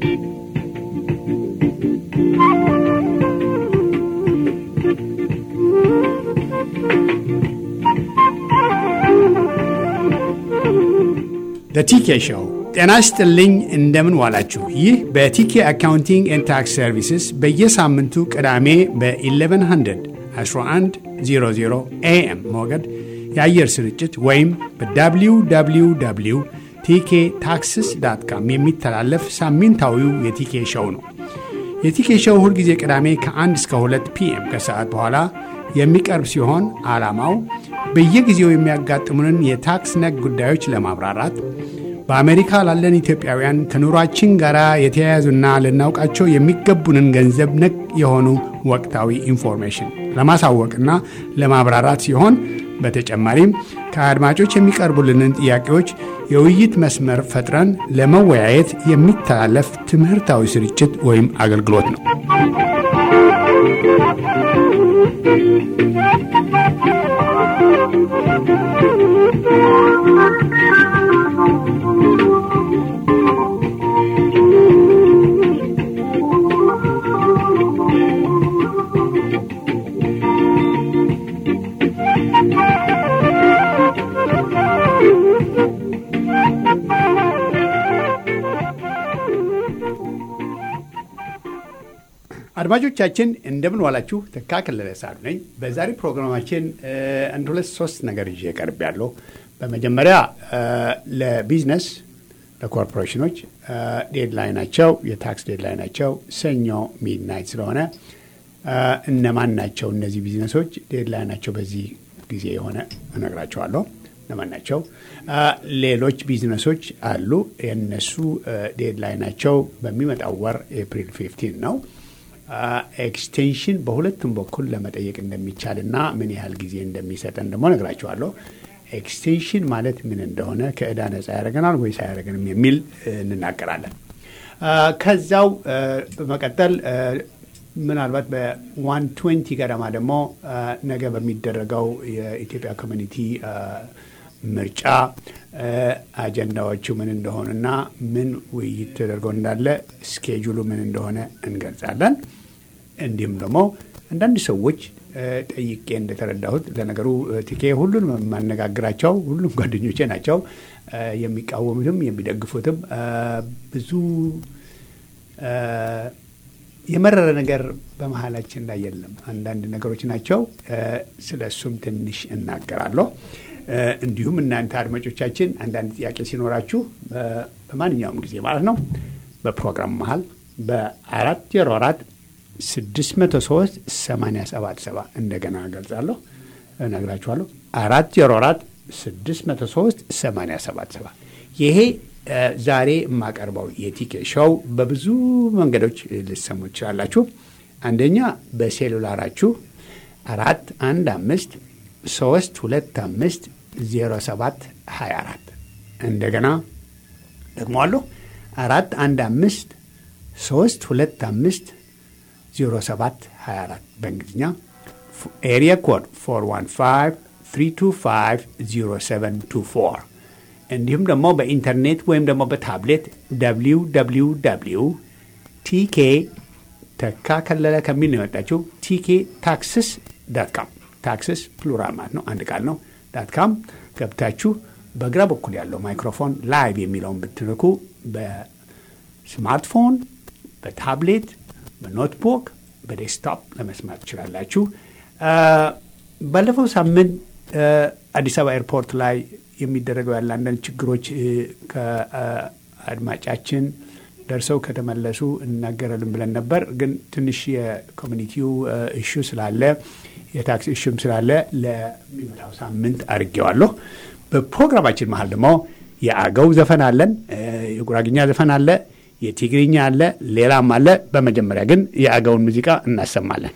በቲኬ ሾው ጤና ይስጥልኝ። እንደምን ዋላችሁ? ይህ በቲኬ አካውንቲንግ ኤንድ ታክስ ሰርቪስስ በየሳምንቱ ቅዳሜ በ1100 1100 ኤኤም ሞገድ የአየር ስርጭት ወይም በwww ቲኬ ታክስስ ዳት ካም የሚተላለፍ ሳምንታዊው የቲኬ ሾው ነው። የቲኬ ሾው ሁልጊዜ ቅዳሜ ከ1 እስከ 2 ፒኤም ከሰዓት በኋላ የሚቀርብ ሲሆን ዓላማው በየጊዜው የሚያጋጥሙንን የታክስ ነክ ጉዳዮች ለማብራራት በአሜሪካ ላለን ኢትዮጵያውያን ከኑሯችን ጋር የተያያዙና ልናውቃቸው የሚገቡንን ገንዘብ ነክ የሆኑ ወቅታዊ ኢንፎርሜሽን ለማሳወቅና ለማብራራት ሲሆን በተጨማሪም ከአድማጮች የሚቀርቡልንን ጥያቄዎች የውይይት መስመር ፈጥረን ለመወያየት የሚተላለፍ ትምህርታዊ ስርጭት ወይም አገልግሎት ነው። አድማጮቻችን እንደምን ዋላችሁ። ተካ ከለለ ሳሉ ነኝ። በዛሬ ፕሮግራማችን አንድ ሁለት ሶስት ነገር ይዤ ቀርብ ያለው በመጀመሪያ ለቢዝነስ ለኮርፖሬሽኖች ዴድላይናቸው የታክስ ዴድላይናቸው ሰኞ ሚድናይት ስለሆነ እነማን ናቸው እነዚህ ቢዝነሶች ዴድላይናቸው በዚህ ጊዜ የሆነ እነግራቸዋለሁ። እነማን ናቸው? ሌሎች ቢዝነሶች አሉ። የነሱ ዴድላይናቸው በሚመጣው ወር ኤፕሪል ፊፍቲን ነው። ኤክስቴንሽን በሁለቱም በኩል ለመጠየቅ እንደሚቻል እና ምን ያህል ጊዜ እንደሚሰጠን ደግሞ ነግራቸዋለሁ። ኤክስቴንሽን ማለት ምን እንደሆነ ከእዳ ነጻ ያደረገናል ወይስ አያደረገንም የሚል እንናገራለን። ከዛው በመቀጠል ምናልባት በዋን ትዌንቲ ገደማ ደግሞ ነገ በሚደረገው የኢትዮጵያ ኮሚኒቲ ምርጫ አጀንዳዎቹ ምን እንደሆኑና ምን ውይይት ተደርጎ እንዳለ ስኬጁሉ ምን እንደሆነ እንገልጻለን። እንዲሁም ደግሞ አንዳንድ ሰዎች ጠይቄ እንደተረዳሁት ለነገሩ ቲኬ ሁሉንም የማነጋግራቸው ሁሉም ጓደኞቼ ናቸው። የሚቃወሙትም የሚደግፉትም ብዙ የመረረ ነገር በመሀላችን ላይ የለም። አንዳንድ ነገሮች ናቸው። ስለ እሱም ትንሽ እናገራለሁ። እንዲሁም እናንተ አድማጮቻችን አንዳንድ ጥያቄ ሲኖራችሁ በማንኛውም ጊዜ ማለት ነው በፕሮግራም መሀል በአራት ዜሮ አራት ስድስት መቶ ሶስት ሰማንያ ሰባት ሰባ እንደገና ገልጻለሁ እነግራችኋለሁ። አራት ዜሮ አራት ስድስት መቶ ሶስት ሰማንያ ሰባት ሰባ ይሄ ዛሬ የማቀርበው የቲኬ ሾው በብዙ መንገዶች ልሰሙ ትችላላችሁ። አንደኛ በሴሉላራችሁ አራት አንድ አምስት ሶስት ሁለት አምስት ዜሮ ሰባት ሀያ አራት እንደገና ደግሞ አለሁ አራት አንድ አምስት ሶስት ሁለት አምስት ዜሮ ሰባት ሀያ አራት በእንግሊዝኛ ኤሪያ ኮድ ፎር ዋን ፋይቭ ትሪ ቱ ፋይቭ ዜሮ ሰቨን ቱ ፎር እንዲሁም ደግሞ በኢንተርኔት ወይም ደግሞ በታብሌት ደብሊው ደብሊው ደብሊው ቲኬ ተካ ከለለ ከሚል ነው የመጣችው ቲኬ ታክስስ ዳት ካም ታክስስ ፕሉራል ማለት ነው፣ አንድ ቃል ነው። ዳት ካም ገብታችሁ በግራ በኩል ያለው ማይክሮፎን ላይቭ የሚለውን ብትንኩ በስማርትፎን፣ በታብሌት፣ በኖትቡክ፣ በዴስክቶፕ ለመስማት ትችላላችሁ። ባለፈው ሳምንት አዲስ አበባ ኤርፖርት ላይ የሚደረገው ያለ አንዳንድ ችግሮች ከአድማጫችን ደርሰው ከተመለሱ እናገራለን ብለን ነበር። ግን ትንሽ የኮሚኒቲው እሹ ስላለ የታክስ እሹም ስላለ ለሚመጣው ሳምንት አድርጌዋለሁ። በፕሮግራማችን መሀል ደግሞ የአገው ዘፈን አለን፣ የጉራግኛ ዘፈን አለ፣ የትግርኛ አለ፣ ሌላም አለ። በመጀመሪያ ግን የአገውን ሙዚቃ እናሰማለን።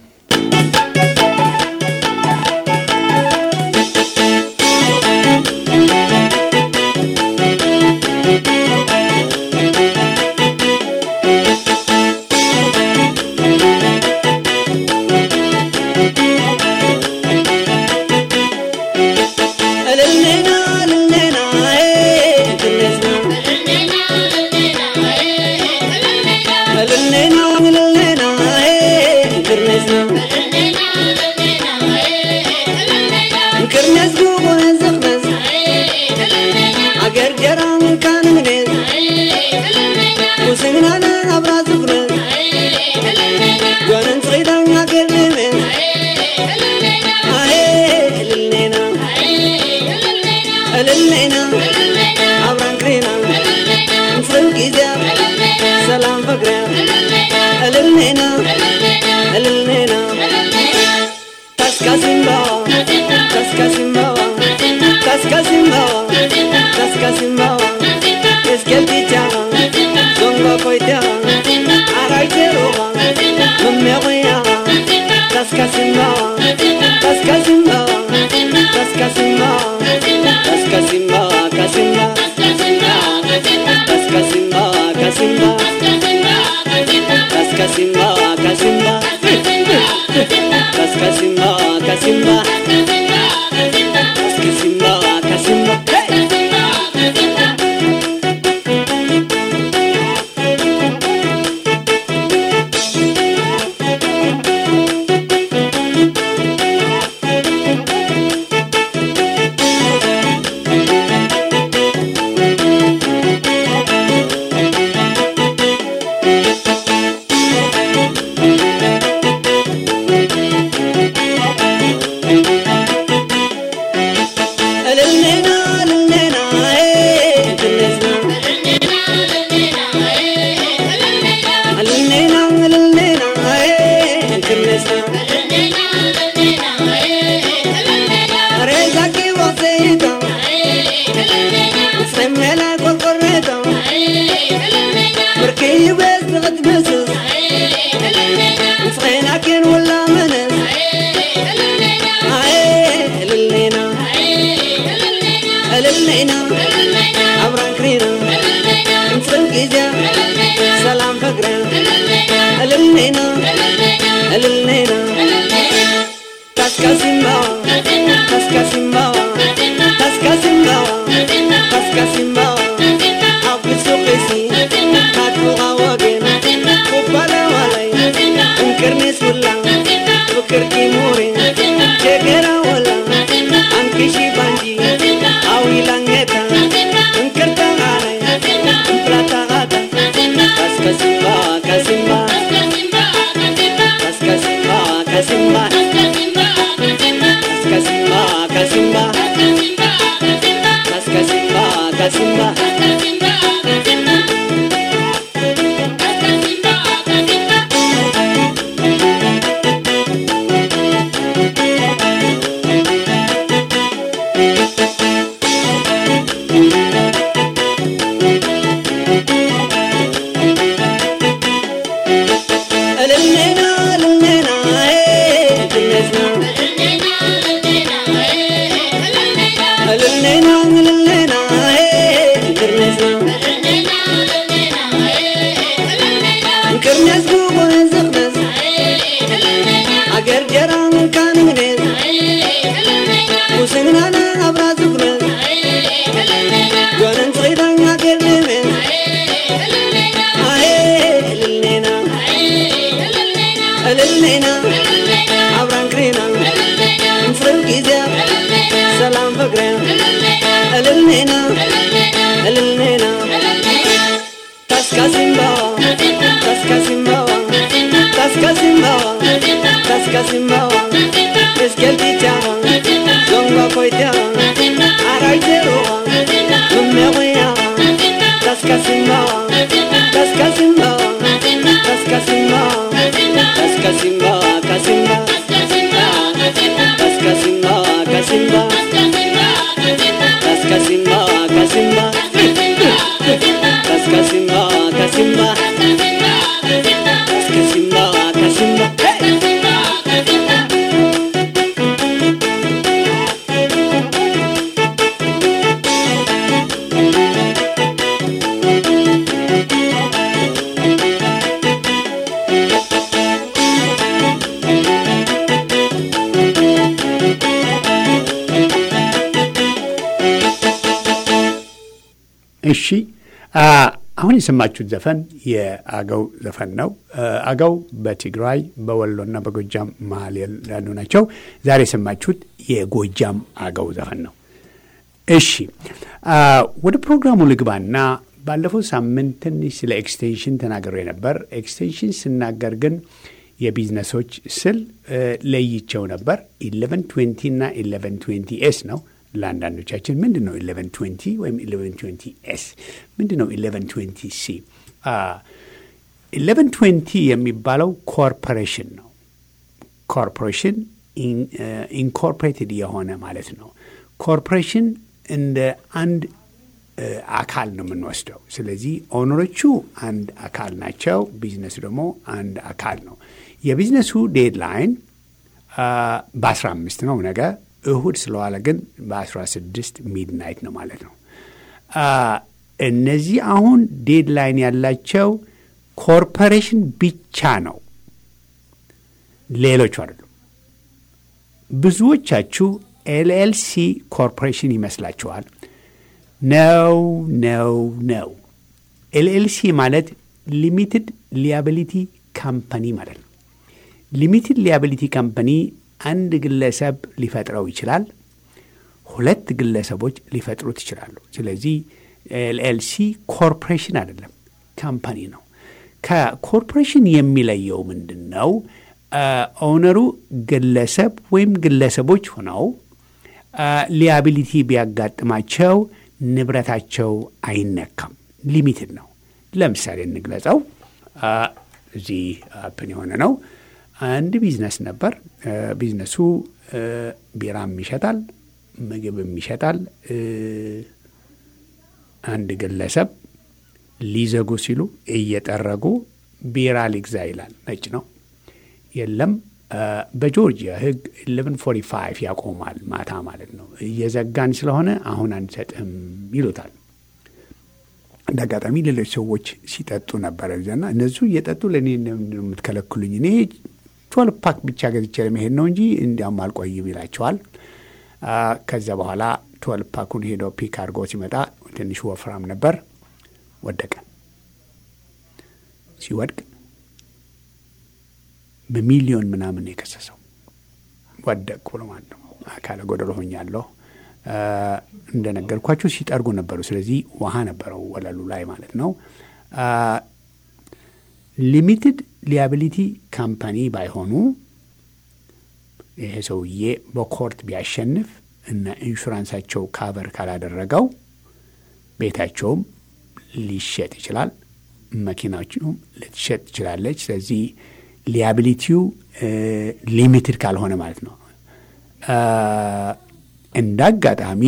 Thank you. ውስግናና አብራ ዝፍረት ጓነን ጽዒዳኛ ገርንምን አሄ እልልኔና እልልኔና አብራን ክሬና እንፍርን ጊዜያ ሰላም ፍቅርያ እልልኔና እልልኔና ታስካሲምባዋ ታስካሲምባዋ ታስካሲምባዋ ታስካሲምባዋ እስኬልቲቻኻ ዞንጋ ኮይትኻ ኣራይቴሮኻ መሜቆያኻ ታስካሲምባዋ ታስካሲምባዋ ታስካሲምባዋ ታስካሲምባዋ ካሲምባ ታስካሲምባዋ ካሲምባ ታስካሲምባዋ ካሲምባ Kasimba, Kasimba, Kasimba, Kasimba, እልልኔና እልልኔና ትነስና እልልኔና እልልኔና ትነስና ሬዛቂ ወሴታ ሰሜላ ቆርቆሬታ ብርኪ ቤት ንኽትመስስ ንስኸይና ኬን ወላ መነስ ኣየ እልልኔና እልልኔና አብራን ክሪና እንፅን ጊዜያ ሰላም ፍቅርያ እልልኔና እልልኔና ታስካሲምባዋ ታስካሲምባዋ ታስካሲምባዋ ታስካሲምባዋ አብሱ ቂሲ ካትቡቓ ወገን ኩባላዋላይ እንቅርኔስ ውላ ፍቅርኪ ሙሬ ጀገራ ወላ አንኪሺ ባንጂ አዊላንጌታ እንቅርታኻላይ እንፕላታኻታ ታስካሲምባ ካሲምባ ታስካሲምባ ካሲምባ ታስካሲምባ ካሲምባ ታስካሲምባ ካሲምባ እልልኔና እልልኔና ትነስና እልልኔና እልልኔና ትነስና እንክርነስ ጉቦን ዝኽነስ አገር ጀራን ካንግኔስ ውስግናና አብራ ዝፍነት ጓነን ጽዒዳኛ ገርንሜን አሄ እልልኔና እልልኔና አብራን ክሬና እንፍርን ጊዜያ ሰላም ፍቅርያ እልልኔና እልልኔና ታስካሲምባዋ ታስካሲምባዋ ታስካሲምባዋ ታስካሲምባዋ እስኬልቲቻኻ ዞንጋ ኮይትኻ ኣራይቴሮኻ መሜቆያኻ ታስካሲምባዋ ታስካሲምባዋ ታስካሲምባዋ ታስካሲምባዋ ካሲምባ ታስካሲምባዋ ካሲምባ ታስካሲምባዋ ካሲምባ ታስካሲምባዋ ካሲምባ ታስካሲምባዋ ካሲምባ እሺ አ፣ አሁን የሰማችሁት ዘፈን የአገው ዘፈን ነው። አ፣ አገው በትግራይ በወሎና በጎጃም መሀል ያሉ ናቸው። ዛሬ የሰማችሁት የጎጃም አገው ዘፈን ነው። እሺ አ፣ ወደ ፕሮግራሙ ልግባና ባለፈው ሳምንት ትንሽ ስለ ኤክስቴንሽን ተናግሬ ነበር። ኤክስቴንሽን ስናገር ግን የቢዝነሶች ስል ለይቸው ነበር። ኢሌቨን ትዌንቲ እና ኢሌቨን ትዌንቲ ኤስ ነው። ለአንዳንዶቻችን ምንድን ነው ኢሌቨን ትዌንቲ ወይም ኢሌቨን ትዌንቲ ኤስ ምንድን ነው ኢሌቨን ትዌንቲ ሲ? ኢሌቨን ትዌንቲ የሚባለው ኮርፖሬሽን ነው። ኮርፖሬሽን ኢንኮርፖሬትድ የሆነ ማለት ነው። ኮርፖሬሽን እንደ አንድ አካል ነው የምንወስደው። ስለዚህ ኦነሮቹ አንድ አካል ናቸው። ቢዝነሱ ደግሞ አንድ አካል ነው። የቢዝነሱ ዴድላይን በአስራ አምስት ነው ነገ እሁድ ስለዋለ ግን በአስራ ስድስት ሚድናይት ነው ማለት ነው። እነዚህ አሁን ዴድላይን ያላቸው ኮርፖሬሽን ብቻ ነው፣ ሌሎቹ አይደሉም። ብዙዎቻችሁ ኤልኤልሲ ኮርፖሬሽን ይመስላችኋል። ነው ነው ነው። ኤልኤልሲ ማለት ሊሚትድ ሊያቢሊቲ ካምፓኒ ማለት ነው። ሊሚትድ ሊያቢሊቲ ካምፓኒ አንድ ግለሰብ ሊፈጥረው ይችላል። ሁለት ግለሰቦች ሊፈጥሩት ይችላሉ። ስለዚህ ኤልኤልሲ ኮርፖሬሽን አይደለም፣ ካምፓኒ ነው። ከኮርፖሬሽን የሚለየው ምንድን ነው? ኦነሩ ግለሰብ ወይም ግለሰቦች ሆነው ሊያቢሊቲ ቢያጋጥማቸው ንብረታቸው አይነካም። ሊሚትድ ነው። ለምሳሌ እንግለጸው። እዚህ አፕን የሆነ ነው። አንድ ቢዝነስ ነበር። ቢዝነሱ ቢራም ይሸጣል፣ ምግብም ይሸጣል። አንድ ግለሰብ ሊዘጉ ሲሉ እየጠረጉ ቢራ ሊግዛ ይላል። ነጭ ነው። የለም በጆርጂያ ሕግ 1145 ያቆማል። ማታ ማለት ነው። እየዘጋን ስለሆነ አሁን አንሰጥህም ይሉታል። እንደ አጋጣሚ ሌሎች ሰዎች ሲጠጡ ነበረ ጊዜና እነሱ እየጠጡ ለእኔ የምትከለክሉኝ እኔ ቶል ፓክ ብቻ ገዝቼ ለመሄድ ነው እንጂ እንዲያውም አልቆይም ይላቸዋል። ከዚያ በኋላ ቶል ፓኩን ሄዶ ፒክ አድርጎ ሲመጣ ትንሽ ወፍራም ነበር። ወደቀ። ሲወድቅ በሚሊዮን ምናምን የከሰሰው ወደቅኩ ብሎ ማለት ነው። አካለ ጎደሎ ሆኛለሁ። እንደነገርኳችሁ ሲጠርጉ ነበሩ። ስለዚህ ውሃ ነበረው ወለሉ ላይ ማለት ነው። ሊሚትድ ሊያቢሊቲ ካምፓኒ ባይሆኑ ይሄ ሰውዬ በኮርት ቢያሸንፍ እና ኢንሹራንሳቸው ካቨር ካላደረገው ቤታቸውም ሊሸጥ ይችላል፣ መኪናቸውም ልትሸጥ ትችላለች። ስለዚህ ሊያቢሊቲው ሊሚትድ ካልሆነ ማለት ነው። እንደ አጋጣሚ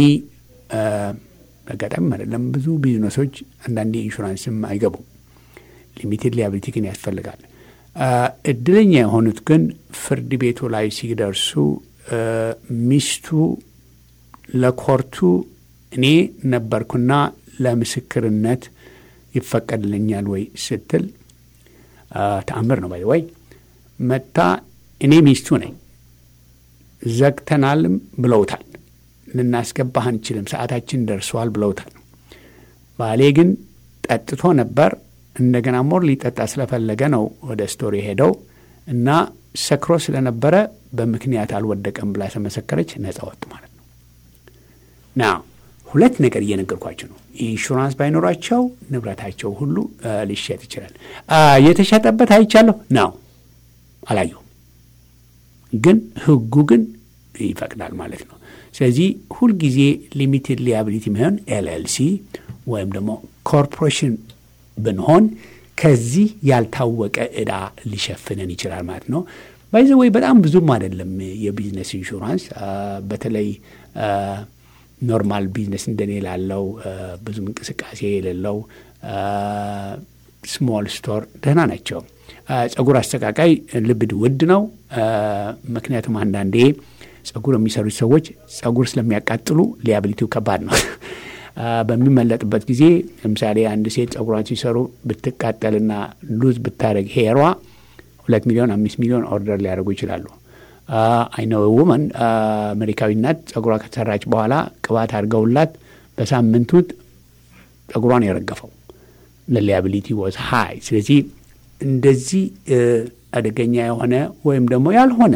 አጋጣሚ አይደለም፣ ብዙ ቢዝነሶች አንዳንዴ ኢንሹራንስም አይገቡም። ሊሚትድ ሊያቢሊቲ ግን ያስፈልጋል። እድለኛ የሆኑት ግን ፍርድ ቤቱ ላይ ሲደርሱ ሚስቱ ለኮርቱ እኔ ነበርኩና ለምስክርነት ይፈቀድልኛል ወይ ስትል ተአምር ነው ባይ ወይ መታ እኔ ሚስቱ ነኝ ዘግተናልም ብለውታል። ልናስገባህ አንችልም፣ ሰዓታችን ደርሰዋል ብለውታል። ባሌ ግን ጠጥቶ ነበር። እንደገና ሞር ሊጠጣ ስለፈለገ ነው ወደ ስቶሪ ሄደው እና ሰክሮ ስለነበረ በምክንያት አልወደቀም ብላ ተመሰከረች። ነጻ ወጡ ማለት ነው። ና ሁለት ነገር እየነገርኳቸው ነው። ኢንሹራንስ ባይኖራቸው ንብረታቸው ሁሉ ሊሸጥ ይችላል። የተሸጠበት አይቻለሁ ነው አላየሁም፣ ግን ህጉ ግን ይፈቅዳል ማለት ነው። ስለዚህ ሁልጊዜ ሊሚትድ ሊያቢሊቲ የሚሆን ኤልኤልሲ ወይም ደግሞ ኮርፖሬሽን ብንሆን ከዚህ ያልታወቀ ዕዳ ሊሸፍነን ይችላል ማለት ነው። ባይዘ ወይ በጣም ብዙም አይደለም የቢዝነስ ኢንሹራንስ በተለይ ኖርማል ቢዝነስ እንደኔ ላለው ብዙም እንቅስቃሴ የሌለው ስሞል ስቶር ደህና ናቸው። ጸጉር አስተቃቃይ ልብድ ውድ ነው። ምክንያቱም አንዳንዴ ጸጉር የሚሰሩት ሰዎች ጸጉር ስለሚያቃጥሉ ሊያብሊቲው ከባድ ነው። በሚመለጥበት ጊዜ ለምሳሌ አንድ ሴት ጸጉሯን ሲሰሩ ብትቃጠልና ሉዝ ብታደረግ ሄሯ ሁለት ሚሊዮን አምስት ሚሊዮን ኦርደር ሊያደርጉ ይችላሉ። አይነው ውመን አሜሪካዊ ናት። ጸጉሯ ከተሰራች በኋላ ቅባት አድርገውላት በሳምንቱ ጸጉሯን የረገፈው ለሊያቢሊቲ ወዝ ሀይ። ስለዚህ እንደዚህ አደገኛ የሆነ ወይም ደግሞ ያልሆነ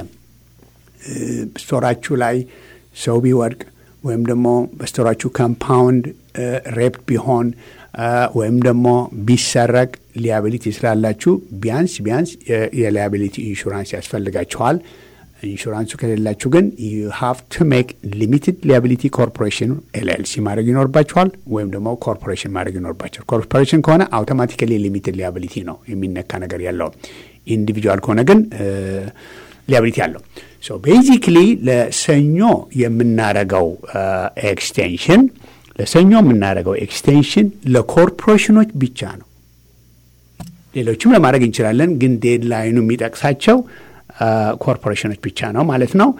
ስቶራችሁ ላይ ሰው ቢወድቅ ወይም ደግሞ በስቶራችሁ ካምፓውንድ ሬፕ ቢሆን ወይም ደግሞ ቢሰረቅ ሊያቢሊቲ ስላላችሁ ቢያንስ ቢያንስ የሊያቢሊቲ ኢንሹራንስ ያስፈልጋችኋል። ኢንሹራንሱ ከሌላችሁ ግን ዩ ሃቭ ቱ ሜክ ሊሚትድ ሊያቢሊቲ ኮርፖሬሽን ኤልኤልሲ ማድረግ ይኖርባችኋል፣ ወይም ደግሞ ኮርፖሬሽን ማድረግ ይኖርባችኋል። ኮርፖሬሽን ከሆነ አውቶማቲካሊ ሊሚትድ ሊያቢሊቲ ነው የሚነካ ነገር ያለው። ኢንዲቪጁዋል ከሆነ ግን ሊያቢሊቲ አለው። ሶ ቤዚክሊ ለሰኞ የምናረገው ኤክስቴንሽን ለሰኞ የምናደርገው ኤክስቴንሽን ለኮርፖሬሽኖች ብቻ ነው። ሌሎችም ለማድረግ እንችላለን፣ ግን ዴድላይኑ የሚጠቅሳቸው ኮርፖሬሽኖች ብቻ ነው ማለት ነው።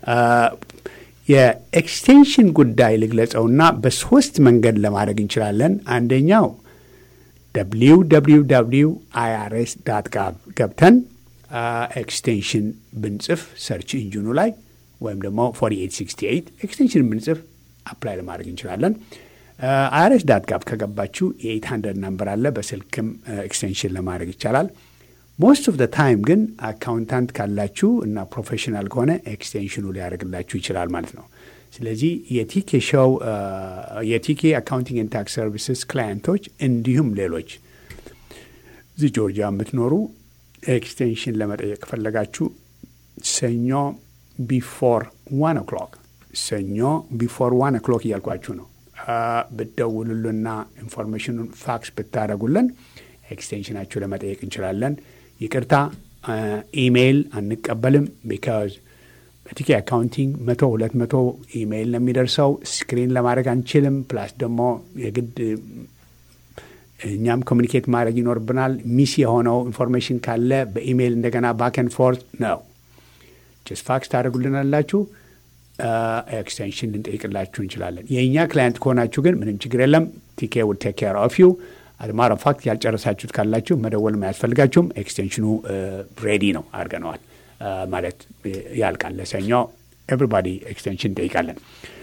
የኤክስቴንሽን ጉዳይ ልግለጸውና በሶስት መንገድ ለማድረግ እንችላለን። አንደኛው ደብሊው ደብሊው ደብሊው አይአርኤስ ዳት ጋቭ ገብተን ኤክስቴንሽን ብንጽፍ ሰርች ኢንጂኑ ላይ ወይም ደግሞ 4868 ኤክስቴንሽን ብንጽፍ አፕላይ ለማድረግ እንችላለን። አይአርኤስ ዳት ጋቭ ከገባችሁ የ800 ነምበር አለ። በስልክም ኤክስቴንሽን ለማድረግ ይቻላል። ሞስት ኦፍ ደ ታይም ግን አካውንታንት ካላችሁ እና ፕሮፌሽናል ከሆነ ኤክስቴንሽኑ ሊያደርግላችሁ ይችላል ማለት ነው። ስለዚህ የቲኬ ሾው የቲኬ አካውንቲንግ ኤንድ ታክስ ሰርቪስስ ክላየንቶች እንዲሁም ሌሎች እዚህ ጆርጂያ የምትኖሩ ኤክስቴንሽን ለመጠየቅ ከፈለጋችሁ ሰኞ ቢፎር ዋን ኦክሎክ ሰኞ ቢፎር ዋን ኦክሎክ እያልኳችሁ ነው ብትደውሉልና ኢንፎርሜሽኑን ፋክስ ብታደረጉልን ኤክስቴንሽናችሁ ለመጠየቅ እንችላለን። ይቅርታ ኢሜይል አንቀበልም። ቢካዝ በቲኬ አካውንቲንግ መቶ ሁለት መቶ ኢሜይል ነው የሚደርሰው። ስክሪን ለማድረግ አንችልም። ፕላስ ደግሞ የግድ እኛም ኮሚኒኬት ማድረግ ይኖርብናል። ሚስ የሆነው ኢንፎርሜሽን ካለ በኢሜይል እንደገና ባክን ፎርት ነው። ጀስ ፋክስ ታደርጉልናላችሁ። ኤክስቴንሽን ልንጠይቅላችሁ እንችላለን። የእኛ ክላይንት ከሆናችሁ ግን ምንም ችግር የለም። ቲኬ ውድ ቴክ ኬር ኦፍ ዩ አድማረ ፋክት ያልጨረሳችሁት ካላችሁ መደወልም አያስፈልጋችሁም። ኤክስቴንሽኑ ሬዲ ነው አድርገነዋል ማለት ያልቃል። ለሰኞ ኤቭሪባዲ ኤክስቴንሽን እንጠይቃለን።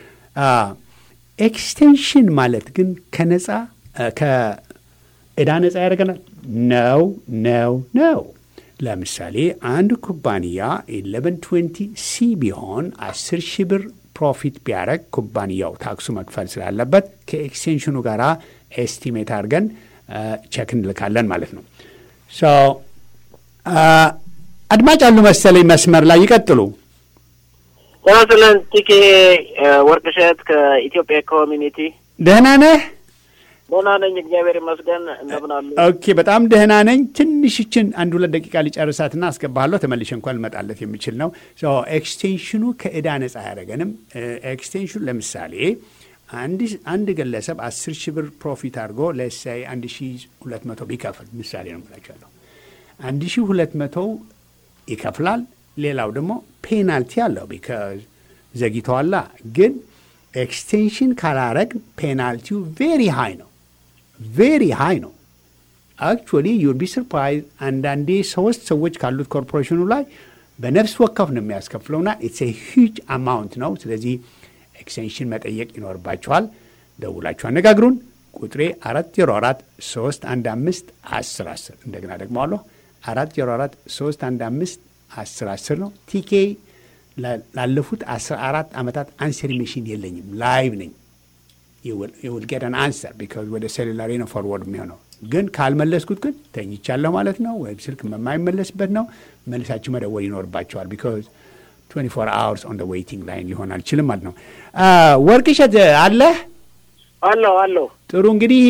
ኤክስቴንሽን ማለት ግን ከነጻ ከእዳ ነጻ ያደርገናል? ነው ነው ነው። ለምሳሌ አንድ ኩባንያ ኢሌቨን ትዌንቲ ሲ ቢሆን አስር ሺህ ብር ፕሮፊት ቢያደረግ ኩባንያው ታክሱ መክፈል ስላለበት ከኤክስቴንሽኑ ጋር ኤስቲሜት አድርገን ቸክ እንልካለን ማለት ነው። አድማጭ አሉ መሰለኝ መስመር ላይ ይቀጥሉ። ስለን ቲኬ ወርቅሸት ከኢትዮጵያ ኮሚኒቲ ደህና ነህ? ደህና ነኝ፣ እግዚአብሔር ይመስገን። እንደምን አሉ? ኦኬ፣ በጣም ደህና ነኝ። ትንሽችን አንድ ሁለት ደቂቃ ሊጨርሳትና አስገባለሁ። ተመልሼ እንኳን ልመጣለት የሚችል ነው። ኤክስቴንሽኑ ከእዳ ነጻ አያደረገንም። ኤክስቴንሽኑ ለምሳሌ አንድ ግለሰብ አስር ሺህ ብር ፕሮፊት አድርጎ ለሳይ አንድ ሺ ሁለት መቶ ቢከፍል ምሳሌ ነው የምላቸዋለሁ። አንድ ሺ ሁለት መቶ ይከፍላል። ሌላው ደግሞ ፔናልቲ አለው ቢካዝ ዘግይተዋላ። ግን ኤክስቴንሽን ካላረግ ፔናልቲው ቬሪ ሃይ ነው፣ ቬሪ ሃይ ነው። አክቹዋሊ ዩል ቢ ሰርፕራይዝ። አንዳንዴ ሶስት ሰዎች ካሉት ኮርፖሬሽኑ ላይ በነፍስ ወከፍ ነው የሚያስከፍለውና ኢትስ ሂጅ አማውንት ነው። ስለዚህ ኤክስቴንሽን መጠየቅ ይኖርባችኋል። ደውላችሁ አነጋግሩን። ቁጥሬ አራት ዜሮ አራት ሶስት አንድ አምስት አስር አስር እንደገና ደግሞ አለሁ አራት ዜሮ አራት ሶስት አንድ አምስት አስር አስር ነው። ቲኬ ላለፉት አስራ አራት ዓመታት አንሰር ሚሽን የለኝም። ላይቭ ነኝ። የውልጌደን አንሰር ቢካዝ ወደ ሴሉላሪ ነው ፎርወርድ የሚሆነው። ግን ካልመለስኩት ግን ተኝቻለሁ ማለት ነው፣ ወይም ስልክ የማይመለስበት ነው። መልሳችሁ መደወል ይኖርባቸዋል ቢካዝ 24 አወርስ ኦን ዌይቲንግ ላይን ሊሆን አልችልም ማለት ነው። ወርቅሸት አለህ? አለሁ አለሁ። ጥሩ እንግዲህ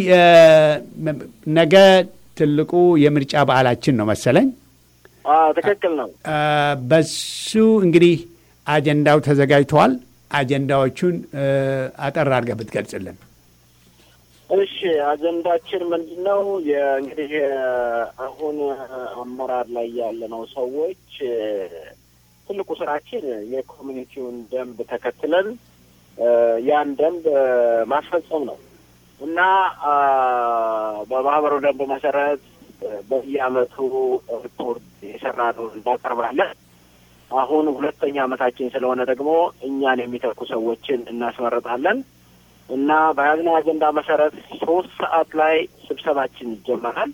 ነገ ትልቁ የምርጫ በዓላችን ነው መሰለኝ። ትክክል ነው። በሱ እንግዲህ አጀንዳው ተዘጋጅተዋል። አጀንዳዎቹን አጠር አድርገህ ብትገልጽልን። እሺ፣ አጀንዳችን ምንድን ነው? እንግዲህ አሁን አመራር ላይ ያለነው ሰዎች ትልቁ ስራችን የኮሚኒቲውን ደንብ ተከትለን ያን ደንብ ማስፈጸም ነው እና በማህበሩ ደንብ መሰረት በየአመቱ ሪፖርት የሰራነውን እናቀርባለን። አሁን ሁለተኛ አመታችን ስለሆነ ደግሞ እኛን የሚተኩ ሰዎችን እናስመርጣለን እና በያዝነው አጀንዳ መሰረት ሶስት ሰዓት ላይ ስብሰባችን ይጀመራል።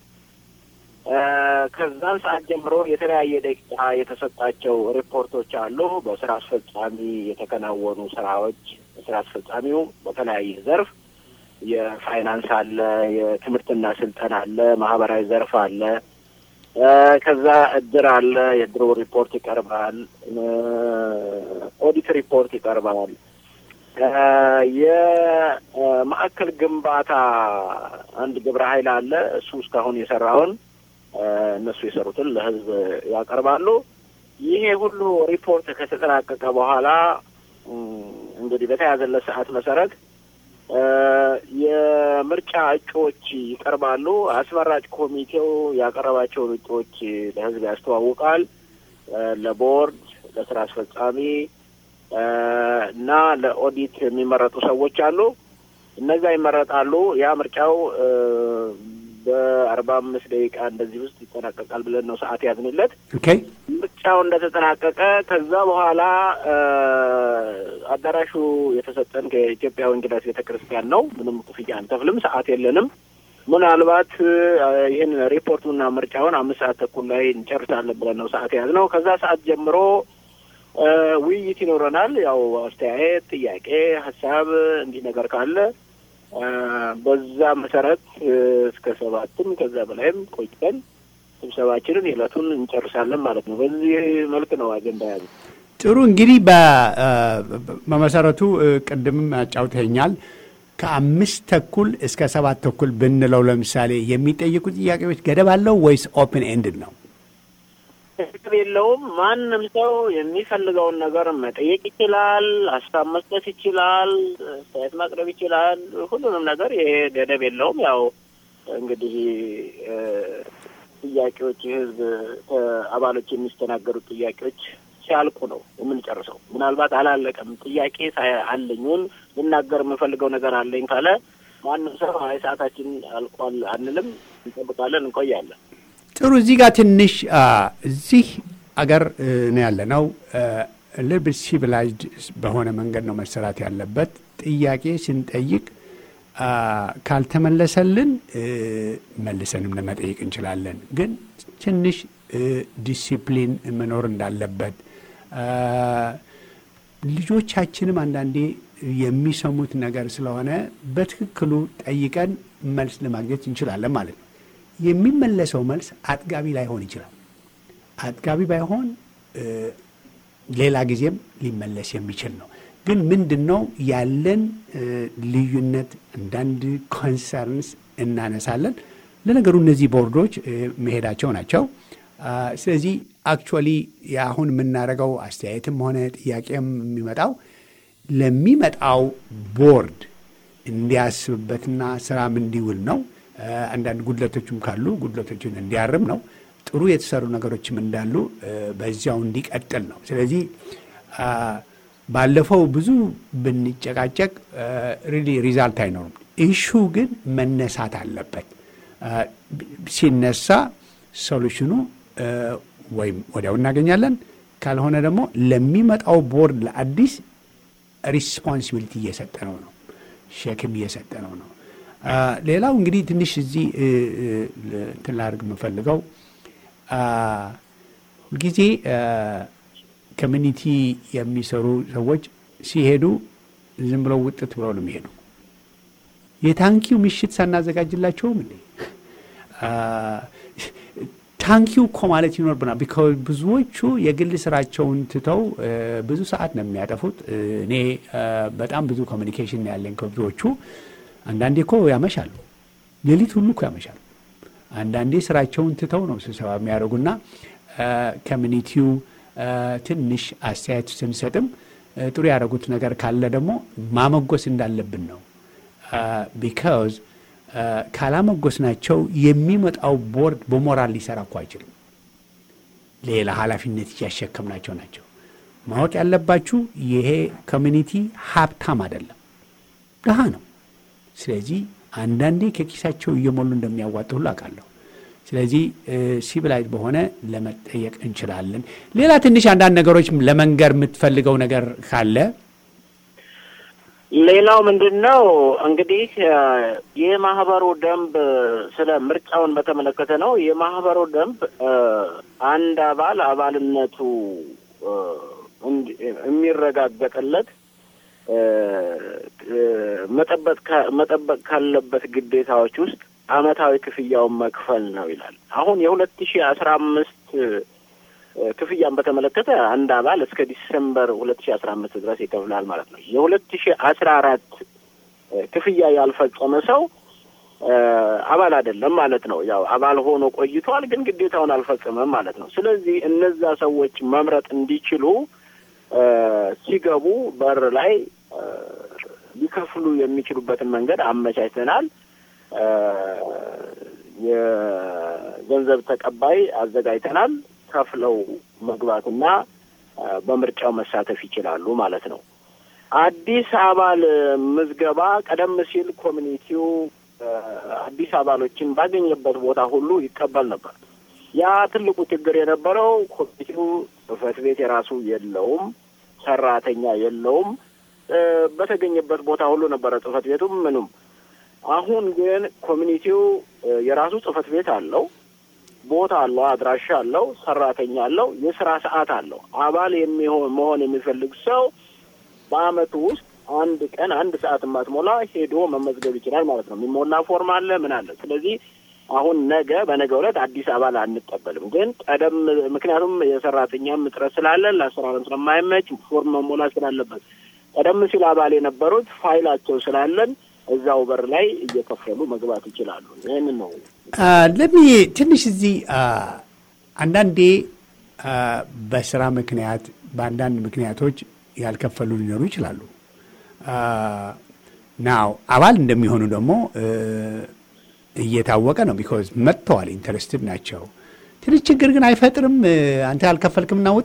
ከዛን ሰዓት ጀምሮ የተለያየ ደቂቃ የተሰጣቸው ሪፖርቶች አሉ። በስራ አስፈጻሚ የተከናወኑ ስራዎች፣ ስራ አስፈጻሚው በተለያየ ዘርፍ የፋይናንስ አለ፣ የትምህርትና ስልጠና አለ፣ ማህበራዊ ዘርፍ አለ። ከዛ እድር አለ። የእድሩ ሪፖርት ይቀርባል። ኦዲት ሪፖርት ይቀርባል። የማዕከል ግንባታ አንድ ግብረ ኃይል አለ። እሱ እስካሁን የሰራውን እነሱ የሰሩትን ለህዝብ ያቀርባሉ። ይሄ ሁሉ ሪፖርት ከተጠናቀቀ በኋላ እንግዲህ በተያዘለት ሰዓት መሰረት የምርጫ እጩዎች ይቀርባሉ። አስመራጭ ኮሚቴው ያቀረባቸውን እጩዎች ለህዝብ ያስተዋውቃል። ለቦርድ፣ ለስራ አስፈጻሚ እና ለኦዲት የሚመረጡ ሰዎች አሉ። እነዛ ይመረጣሉ። ያ ምርጫው በአርባ አምስት ደቂቃ እንደዚህ ውስጥ ይጠናቀቃል ብለን ነው ሰዓት ያዝንለት። ኦኬ ምርጫው እንደተጠናቀቀ ከዛ በኋላ አዳራሹ የተሰጠን ከኢትዮጵያ ወንጌላዊት ቤተ ክርስቲያን ነው። ምንም ክፍያ አንከፍልም። ሰዓት የለንም። ምናልባት ይህን ሪፖርቱና ምርጫውን አምስት ሰዓት ተኩል ላይ እንጨርሳለን ብለን ነው ሰዓት የያዝነው። ከዛ ሰዓት ጀምሮ ውይይት ይኖረናል። ያው አስተያየት፣ ጥያቄ፣ ሀሳብ እንዲህ ነገር ካለ በዛ መሰረት እስከ ሰባትም ከዛ በላይም ቆይተን ስብሰባችንን የዕለቱን እንጨርሳለን ማለት ነው። በዚህ መልክ ነው አጀንዳ ያዘ። ጥሩ እንግዲህ በመሰረቱ ቅድምም አጫውተኛል። ከአምስት ተኩል እስከ ሰባት ተኩል ብንለው ለምሳሌ የሚጠይቁ ጥያቄዎች ገደብ አለው ወይስ ኦፕን ኤንድድ ነው? ገደብ የለውም። ማንም ሰው የሚፈልገውን ነገር መጠየቅ ይችላል፣ ሀሳብ መስጠት ይችላል፣ አስተያየት ማቅረብ ይችላል። ሁሉንም ነገር ይሄ ገደብ የለውም። ያው እንግዲህ ጥያቄዎች የህዝብ አባሎች የሚስተናገዱት ጥያቄዎች ሲያልቁ ነው የምንጨርሰው። ምናልባት አላለቀም ጥያቄ አለኝን ልናገር የምፈልገው ነገር አለኝ ካለ ማንም ሰው አይ ሰዓታችን አልቋል አንልም፣ እንጠብቃለን፣ እንቆያለን። ጥሩ እዚህ ጋር ትንሽ እዚህ አገር ነው ያለ ነው ልብል ሲቪላይዝድ በሆነ መንገድ ነው መሰራት ያለበት። ጥያቄ ስንጠይቅ ካልተመለሰልን መልሰንም ለመጠየቅ እንችላለን። ግን ትንሽ ዲሲፕሊን መኖር እንዳለበት ልጆቻችንም አንዳንዴ የሚሰሙት ነገር ስለሆነ በትክክሉ ጠይቀን መልስ ለማግኘት እንችላለን ማለት ነው። የሚመለሰው መልስ አጥጋቢ ላይሆን ይችላል። አጥጋቢ ባይሆን ሌላ ጊዜም ሊመለስ የሚችል ነው። ግን ምንድን ነው ያለን ልዩነት፣ አንዳንድ ኮንሰርንስ እናነሳለን። ለነገሩ እነዚህ ቦርዶች መሄዳቸው ናቸው። ስለዚህ አክቹዋሊ የአሁን የምናደርገው አስተያየትም ሆነ ጥያቄም የሚመጣው ለሚመጣው ቦርድ እንዲያስብበትና ስራም እንዲውል ነው። አንዳንድ ጉድለቶችም ካሉ ጉድለቶችን እንዲያርም ነው። ጥሩ የተሰሩ ነገሮችም እንዳሉ በዚያው እንዲቀጥል ነው። ስለዚህ ባለፈው ብዙ ብንጨቃጨቅ ሪሊ ሪዛልት አይኖርም። ኢሹ ግን መነሳት አለበት። ሲነሳ ሶሉሽኑ ወይም ወዲያው እናገኛለን፣ ካልሆነ ደግሞ ለሚመጣው ቦርድ ለአዲስ ሪስፖንሲቢሊቲ እየሰጠ ነው ነው ሸክም እየሰጠ ነው ነው። ሌላው እንግዲህ ትንሽ እዚህ እንትን ላድርግ የምፈልገው ሁልጊዜ ኮሚኒቲ የሚሰሩ ሰዎች ሲሄዱ ዝም ብለው ውጥት ብለው ነው የሚሄዱ። የታንኪው ምሽት ሳናዘጋጅላቸውም እንዴ? ታንኪው እኮ ማለት ይኖርብናል። ቢካዝ ብዙዎቹ የግል ስራቸውን ትተው ብዙ ሰዓት ነው የሚያጠፉት። እኔ በጣም ብዙ ኮሚኒኬሽን ያለኝ ከብዙዎቹ አንዳንዴ እኮ ያመሻሉ፣ ሌሊት ሁሉ እኮ ያመሻሉ። አንዳንዴ ስራቸውን ትተው ነው ስብሰባ የሚያደርጉና ኮሚኒቲው ትንሽ አስተያየት ስንሰጥም ጥሩ ያደረጉት ነገር ካለ ደግሞ ማመጎስ እንዳለብን ነው። ቢካዝ ካላመጎስናቸው የሚመጣው ቦርድ በሞራል ሊሰራ እኮ አይችልም። ሌላ ኃላፊነት እያሸከምናቸው ናቸው። ማወቅ ያለባችሁ ይሄ ኮሚኒቲ ሀብታም አይደለም፣ ድሃ ነው። ስለዚህ አንዳንዴ ከኪሳቸው እየሞሉ እንደሚያዋጡ ሁሉ አውቃለሁ። ስለዚህ ሲቪላይዝ በሆነ ለመጠየቅ እንችላለን። ሌላ ትንሽ አንዳንድ ነገሮች ለመንገር የምትፈልገው ነገር ካለ ሌላው ምንድን ነው እንግዲህ የማህበሩ ደንብ ስለ ምርጫውን በተመለከተ ነው። የማህበሩ ደንብ አንድ አባል አባልነቱ የሚረጋገጥለት እ፣ እ፣ መጠበቅ ካ- መጠበቅ ካለበት ግዴታዎች ውስጥ አመታዊ ክፍያውን መክፈል ነው ይላል። አሁን የሁለት ሺ አስራ አምስት ክፍያን በተመለከተ አንድ አባል እስከ ዲሰምበር ሁለት ሺ አስራ አምስት ድረስ ይከፍላል ማለት ነው። የሁለት ሺ አስራ አራት ክፍያ ያልፈጸመ ሰው እ፣ አባል አይደለም ማለት ነው። ያው አባል ሆኖ ቆይቷል፣ ግን ግዴታውን አልፈጸመም ማለት ነው። ስለዚህ እነዛ ሰዎች መምረጥ እንዲችሉ እ፣ ሲገቡ በር ላይ እ፣ ሊከፍሉ የሚችሉበትን መንገድ አመቻችተናል። እ፣ የገንዘብ ተቀባይ አዘጋጅተናል። ከፍለው መግባትና እ፣ በምርጫው መሳተፍ ይችላሉ ማለት ነው። አዲስ አባል ምዝገባ ቀደም ሲል ኮሚኒቲው እ፣ አዲስ አባሎችን ባገኘበት ቦታ ሁሉ ይቀበል ነበር። ያ ትልቁ ችግር የነበረው ኮሚኒቲው ጽሕፈት ቤት የራሱ የለውም፣ ሰራተኛ የለውም። እ፣ በተገኘበት ቦታ ሁሉ ነበረ ጽሕፈት ቤቱም ምኑም። አሁን ግን ኮሚኒቲው እ፣ የራሱ ጽሕፈት ቤት አለው፣ ቦታ አለው፣ አድራሻ አለው፣ ሰራተኛ አለው፣ የስራ ሰዓት አለው። አባል የሚሆን መሆን የሚፈልግ ሰው በአመቱ ውስጥ አንድ ቀን አንድ ሰዓት ማትሞላ ሄዶ መመዝገብ ይችላል ማለት ነው። የሚሞላ ፎርም አለ፣ ምን አለ። ስለዚህ አሁን ነገ በነገ ዕለት አዲስ አባል አንቀበልም። ግን ቀደም ምክንያቱም የሰራተኛም እጥረት ስላለን ለአሰራርም ስለማይመች ፎርም መሞላት ስላለበት ቀደም ሲል አባል የነበሩት ፋይላቸው ስላለን እዛው በር ላይ እየከፈሉ መግባት ይችላሉ። ይህንን ነው ለሚ ትንሽ እዚህ አ፣ አንዳንዴ አ፣ በስራ ምክንያት በአንዳንድ ምክንያቶች ያልከፈሉ ሊኖሩ ይችላሉ። ናው አባል እንደሚሆኑ ደግሞ እ፣ እየታወቀ ነው። ቢኮዝ መጥተዋል፣ ኢንተረስትድ ናቸው። ትንሽ ችግር ግን አይፈጥርም። እ፣ አንተ ያልከፈልክም እናውጣ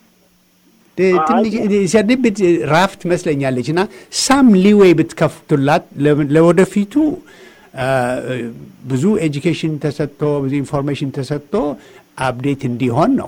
ሲያድብት ራፍ ትመስለኛለች እና ሳም ሊዌይ ብትከፍቱላት ለ- ለወደፊቱ አ፣ ብዙ ኤጁኬሽን ተሰጥቶ ብዙ ኢንፎርሜሽን ተሰጥቶ አፕዴት እንዲሆን ነው።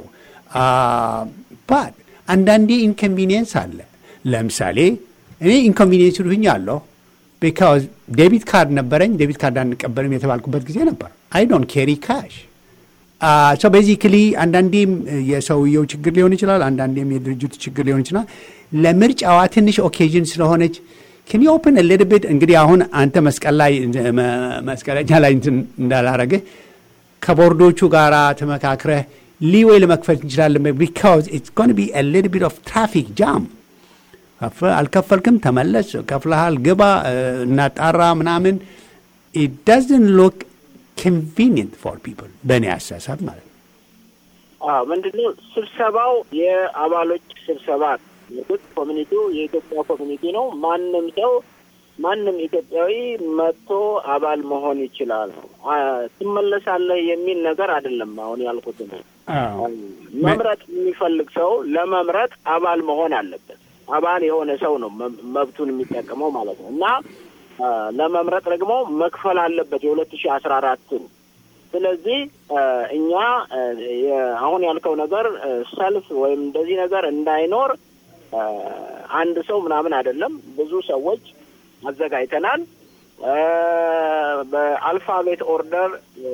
ባት አንዳንዴ ኢንኮንቪኒየንስ አለ። ለምሳሌ እኔ ኢንኮንቪኒየንስ ልሁኝ አለሁ ቢካዝ ዴቢት ካርድ ነበረኝ። ዴቢት ካርድ አንቀበልም የተባልኩበት ጊዜ ነበር። አይ ዶንት ኬሪ ካሽ ሶ ቤዚክሊ አንዳንዴም የሰውየው ችግር ሊሆን ይችላል፣ አንዳንዴም የድርጅቱ ችግር ሊሆን ይችላል። ለምርጫዋ ትንሽ ኦኬዥን ስለሆነች ኬን ዩ ኦፕን ልድብድ እንግዲህ አሁን አንተ መስቀል ላይ መ- መስቀለኛ ላይ እንትን እንዳላረግህ ከቦርዶቹ ጋር ተመካክረህ ሊዌይ ለመክፈል እንችላለን። ቢካዝ ኢትስ ጎን ቢ ሊትል ቢት ኦፍ ትራፊክ ጃም ከፍ- አልከፈልክም፣ ተመለስ፣ ከፍለሃል፣ ግባ፣ እ፣ እናጣራ ምናምን ኢት ዳዝንት ሉክ ኮንቪኒየንት ፎር ፒፕል በእኔ አሳሳብ ማለት ነው። አዎ ምንድነው ስብሰባው የአባሎች ስብሰባ ነው። የኢትዮጵያ ኮሚኒቲው የኢትዮጵያ ኮሚኒቲ ነው። ማንም ሰው ማንም ኢትዮጵያዊ መጥቶ አባል መሆን ይችላል ነው። አ፣ ትመለሳለህ የሚል ነገር አይደለም። አሁን ያልኩት ነው። መምረጥ የሚፈልግ ሰው ለመምረጥ አባል መሆን አለበት። አባል የሆነ ሰው ነው መ- መብቱን የሚጠቀመው ማለት ነው እና አ፣ ለመምረጥ ደግሞ መክፈል አለበት የሁለት ሺህ አስራ አራትን ስለዚህ አ፣ እኛ አ፣ የ- አሁን ያልከው ነገር አ፣ ሰልፍ ወይም እንደዚህ ነገር እንዳይኖር አ፣ አንድ ሰው ምናምን አይደለም፣ ብዙ ሰዎች አዘጋጅተናል። አ፣ በአልፋቤት ኦርደር አ፣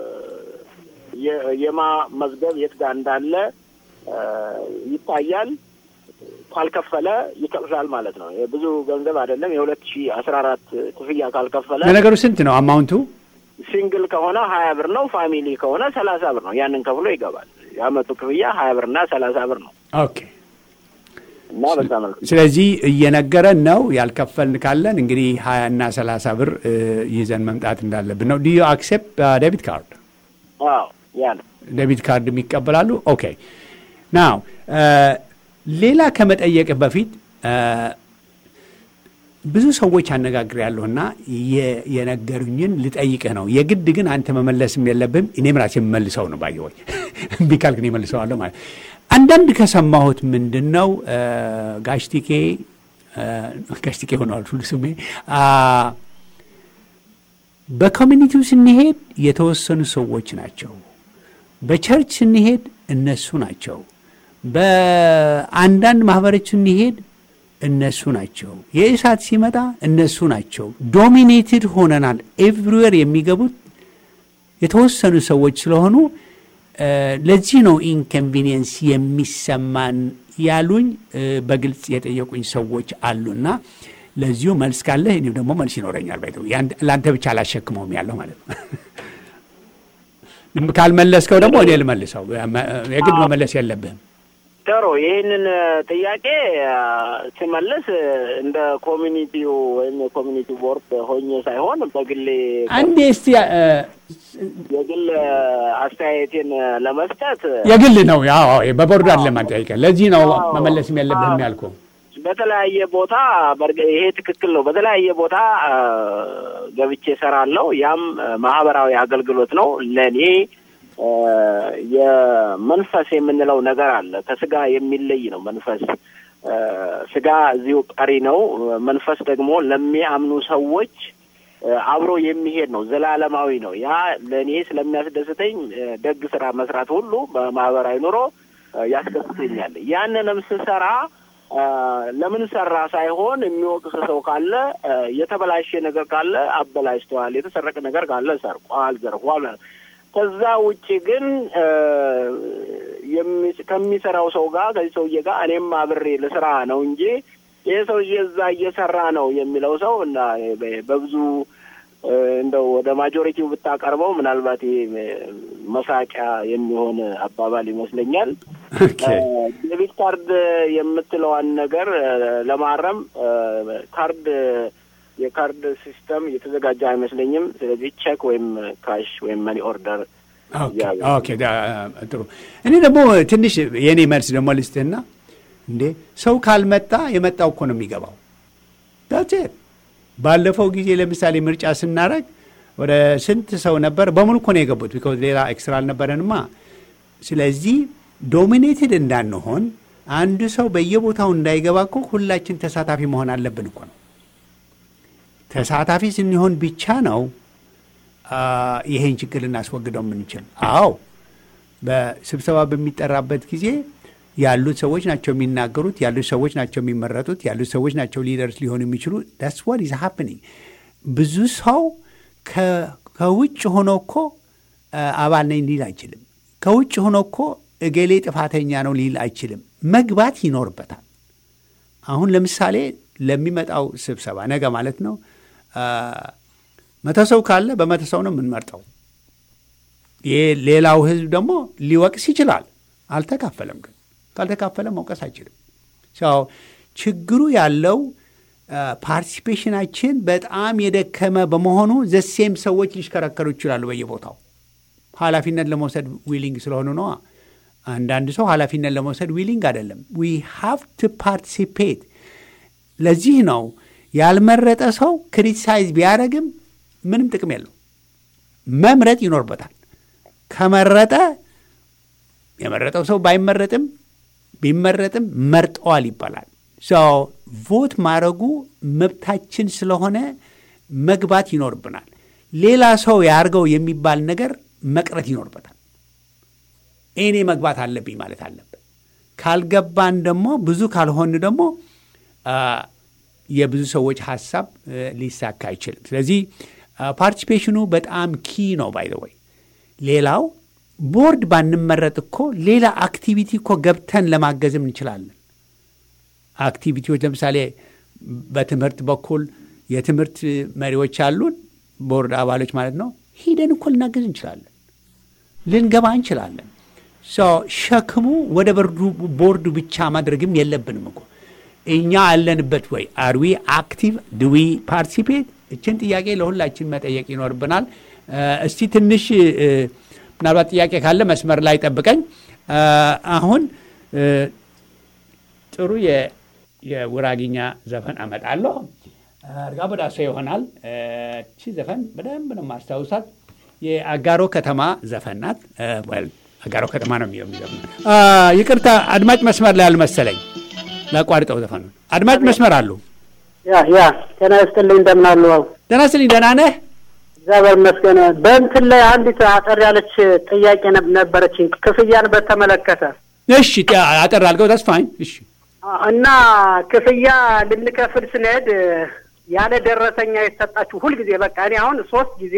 የ- የማ መዝገብ የት ጋር እንዳለ አ፣ ይታያል። ካልከፈለ ይከፍላል ማለት ነው። ብዙ ገንዘብ አይደለም። የሁለት ሺህ አስራ አራት ክፍያ ካልከፈለ ለነገሩ ስንት ነው አማውንቱ? ሲንግል ከሆነ ሀያ ብር ነው። ፋሚሊ ከሆነ ሰላሳ ብር ነው። ያንን ከፍሎ ይገባል። የአመቱ ክፍያ ሀያ ብርና ሰላሳ ብር ነው ኦኬ። እና በዛ መልኩ ስለዚህ እየነገረን ነው ያልከፈልን ካለን እንግዲህ ሀያ እና ሰላሳ ብር እ፣ ይዘን መምጣት እንዳለብን ነው። ዲዩ አክሴፕት ዴቢት ካርድ አዎ ያ ነው። ዴቢት ካርድ የሚቀበላሉ። ኦኬ ናው ሌላ ከመጠየቅህ በፊት እ፣ ብዙ ሰዎች አነጋግር ያለሁና የነገሩኝን ልጠይቅህ ነው። የግድ ግን አንተ መመለስም የለብህም። እኔም ራሴ የምመልሰው ነው ባየወይ እምቢ ካልክ እኔ እመልሰዋለሁ ማለት አንዳንድ ከሰማሁት ምንድን ነው እ፣ ጋሽቲኬ እ፣ ጋሽቲኬ ሆነዋል ሁሉ ስሜ አ፣ በኮሚኒቲው ስንሄድ የተወሰኑ ሰዎች ናቸው። በቸርች ስንሄድ እነሱ ናቸው። በአንዳንድ ማህበሮች ስንሄድ እነሱ ናቸው። የእሳት ሲመጣ እነሱ ናቸው። ዶሚኔትድ ሆነናል። ኤቭሪዌር የሚገቡት የተወሰኑ ሰዎች ስለሆኑ እ፣ ለዚህ ነው ኢንኮንቪኒየንስ የሚሰማን ያሉኝ እ፣ በግልጽ የጠየቁኝ ሰዎች አሉና ለዚሁ መልስ ካለህ እኔም ደግሞ መልስ ይኖረኛል። ባይ ለአንተ ብቻ አላሸክመውም ያለው ማለት ነው። ካልመለስከው ደግሞ እኔ ልመልሰው። የግድ መመለስ የለብህም። ጥሩ ይህንን ጥያቄ አ፣ ስመልስ እንደ ኮሚኒቲው ወይም የኮሚኒቲ ቦርድ ሆኜ ሳይሆን በግሌ አንዴ እስቲ እ፣ የግል አስተያየቴን ለመስጠት የግል ነው ያው በቦርዱ አይደለም አንጠይቀህ። ለዚህ ነው መመለስም የለብህም ያልኩህ። በተለያየ ቦታ በርግ- ይሄ ትክክል ነው። በተለያየ ቦታ አ፣ ገብቼ እሰራለሁ። ያም አ፣ ማህበራዊ አገልግሎት ነው። ለእኔ አ፣ የመንፈስ የምንለው ነገር አለ። ከስጋ የሚለይ ነው መንፈስ። አ፣ ስጋ እዚሁ ቀሪ ነው። መንፈስ ደግሞ ለሚያምኑ ሰዎች አ፣ አብሮ የሚሄድ ነው። ዘላለማዊ ነው። ያ ለእኔ ስለሚያስደስተኝ አ፣ ደግ ስራ መስራት ሁሉ በማህበራዊ ኑሮ አ፣ ያስደስተኛል። ያንንም ስሰራ አ፣ ለምን ሰራ ሳይሆን የሚወቅስ ሰው ካለ አ፣ የተበላሸ ነገር ካለ አበላሽተዋል፣ የተሰረቀ ነገር ካለ ሰርቋል፣ ዘርፏል። ከዛ ውጭ ግን አ፣ የሚ- ከሚሰራው ሰው ጋር ከዚህ ሰውዬ ጋር እኔም አብሬ ልስራ ነው እንጂ ይህ ሰውዬ እዛ እየሰራ ነው የሚለው ሰው እና በ- በብዙ አ፣ እንደው ወደ ማጆሪቲው ብታቀርበው ምናልባት ይሄ መሳቂያ የሚሆን አባባል ይመስለኛል። ኦኬ። ዴቢት ካርድ የምትለዋን ነገር አ፣ ለማረም አ፣ ካርድ የካርድ ሲስተም እየተዘጋጀ አይመስለኝም። ስለዚህ ቼክ ወይም ካሽ ወይም መኒ ኦርደር ኦኬ፣ ኦኬ፣ ዳ- ጥሩ። እኔ ደግሞ ትንሽ የእኔ መልስ ደግሞ ልስትህና እንዴ ሰው ካልመጣ የመጣው እኮ ነው የሚገባው። ዳት ባለፈው ጊዜ ለምሳሌ ምርጫ ስናደርግ ወደ ስንት ሰው ነበር? በሙሉ እኮ ነው የገቡት። ቢኮዝ ሌላ ኤክስትራ አልነበረንማ። ስለዚህ ዶሚኔትድ እንዳንሆን አንድ ሰው በየቦታው እንዳይገባ እኮ ሁላችን ተሳታፊ መሆን አለብን እኮ ነው። ተሳታፊ ስንሆን ብቻ ነው አ፣ ይሄን ችግር ልናስወግደው የምንችል። አዎ በስብሰባ በሚጠራበት ጊዜ ያሉት ሰዎች ናቸው የሚናገሩት፣ ያሉት ሰዎች ናቸው የሚመረጡት፣ ያሉት ሰዎች ናቸው ሊደርስ ሊሆኑ የሚችሉ ዳትስ ዋት ኢዝ ሃፕኒንግ። ብዙ ሰው ከ- ከውጭ ሆኖ እኮ አ፣ አባል ነኝ ሊል አይችልም። ከውጭ ሆኖ እኮ እገሌ ጥፋተኛ ነው ሊል አይችልም። መግባት ይኖርበታል። አሁን ለምሳሌ ለሚመጣው ስብሰባ ነገ ማለት ነው አ፣ መቶ ሰው ካለ በመቶ ሰው ነው የምንመርጠው። ይህ ሌላው ህዝብ ደግሞ ሊወቅስ ይችላል። አልተካፈለም ግን ካልተካፈለ መውቀስ አይችልም። ሰው ችግሩ ያለው ፓርቲሲፔሽናችን በጣም የደከመ በመሆኑ ዘሴም ሰዎች ሊሽከረከሩ ይችላሉ በየቦታው ኃላፊነት ለመውሰድ ዊሊንግ ስለሆኑ ነዋ። አንዳንድ ሰው ኃላፊነት ለመውሰድ ዊሊንግ አይደለም። ዊ ሃቭ ቱ ፓርቲሲፔት። ለዚህ ነው ያልመረጠ ሰው ክሪቲሳይዝ ቢያደርግም ምንም ጥቅም የለው። መምረጥ ይኖርበታል። ከመረጠ የመረጠው ሰው ባይመረጥም ቢመረጥም መርጠዋል ይባላል። ሰው ቮት ማድረጉ መብታችን ስለሆነ መግባት ይኖርብናል። ሌላ ሰው ያርገው የሚባል ነገር መቅረት ይኖርበታል። እኔ መግባት አለብኝ ማለት አለብን። ካልገባን ደግሞ ብዙ ካልሆን ደግሞ የብዙ ሰዎች ሀሳብ ሊሳካ አይችልም። ስለዚህ ፓርቲሲፔሽኑ በጣም ኪ ነው። ባይ ወይ ሌላው ቦርድ ባንመረጥ እኮ ሌላ አክቲቪቲ እኮ ገብተን ለማገዝም እንችላለን። አክቲቪቲዎች ለምሳሌ በትምህርት በኩል የትምህርት መሪዎች አሉን፣ ቦርድ አባሎች ማለት ነው። ሂደን እኮ ልናገዝ እንችላለን፣ ልንገባ እንችላለን። ሸክሙ ወደ ቦርዱ ብቻ ማድረግም የለብንም እኮ እኛ አለንበት ወይ አርዊ አክቲቭ ድዊ ፓርቲሲፔት? እችን ጥያቄ ለሁላችን መጠየቅ ይኖርብናል። እስቲ ትንሽ ምናልባት ጥያቄ ካለ መስመር ላይ ጠብቀኝ። አሁን ጥሩ የውራጊኛ ዘፈን አመጣለሁ። እርጋ በዳሶ ይሆናል። እቺ ዘፈን በደንብ ነው ማስታውሳት። የአጋሮ ከተማ ዘፈን ናት። አጋሮ ከተማ ነው የሚለው። ይቅርታ አድማጭ መስመር ላይ አልመሰለኝ ላቋርጠው ዘፈኑ። አድማጭ መስመር አሉ። ያ ያ ጤና ይስጥልኝ እንደምን አሉ? ደህና ስልኝ። ደህና ነህ? እግዚአብሔር ይመስገን። በእንትን ላይ አንዲት አጠር ያለች ጥያቄ ነበረች ክፍያን በተመለከተ። እሺ አጠር አድርገው ተስፋኝ። እሺ እና ክፍያ ልንከፍል ስንሄድ ያለ ደረሰኛ የተሰጣችሁ ሁልጊዜ በቃ እኔ አሁን ሶስት ጊዜ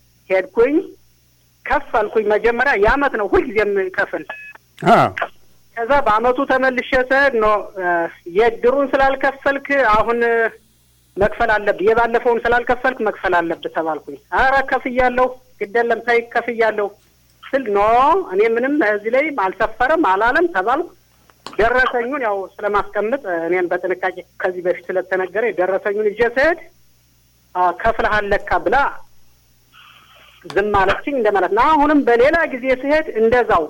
ሄድኩኝ ከፈልኩኝ። መጀመሪያ የአመት ነው ሁልጊዜ የምከፍል ከዛ በአመቱ ተመልሼ ስሄድ ነው የድሩን ስላልከፈልክ አሁን መክፈል አለብህ፣ የባለፈውን ስላልከፈልክ መክፈል አለብህ ተባልኩኝ። አረ ከፍያለሁ፣ ግደለም ታይ ከፍያለሁ ስል ኖ እኔ ምንም እዚህ ላይ አልሰፈረም አላለም ተባልኩ። ደረሰኙን ያው ስለማስቀምጥ እኔን በጥንቃቄ ከዚህ በፊት ስለተነገረ ደረሰኙን ይዤ ስሄድ ከፍለሃል ለካ ብላ ዝም አለችኝ እንደማለት ነው። አሁንም በሌላ ጊዜ ስሄድ እንደዛው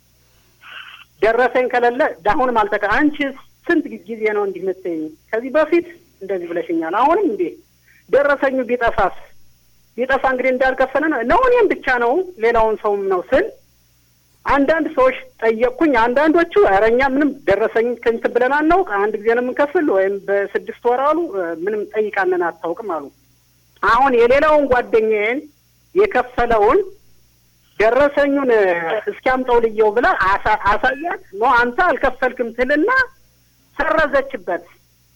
ደረሰኝ ከሌለ አሁንም አልተቀ አንቺ ስንት ጊዜ ነው እንዲህ የምትይኝ? ከዚህ በፊት እንደዚህ ብለሽኛል። አሁንም እንዴ ደረሰኙ ቢጠፋስ? ቢጠፋ እንግዲህ እንዳልከፈለ ነው ነው እኔም ብቻ ነው ሌላውን ሰውም ነው ስል አንዳንድ ሰዎች ጠየቅኩኝ። አንዳንዶቹ ኧረ እኛ ምንም ደረሰኝ ከንት ብለን አናውቅ፣ አንድ ጊዜ ነው የምንከፍል ወይም በስድስት ወር አሉ፣ ምንም ጠይቃንን አታውቅም አሉ። አሁን የሌላውን ጓደኛዬን የከፈለውን ደረሰኙን እስኪያምጠው ልየው ብላ አሳያት። ኖ አንተ አልከፈልክም ትልና ሰረዘችበት።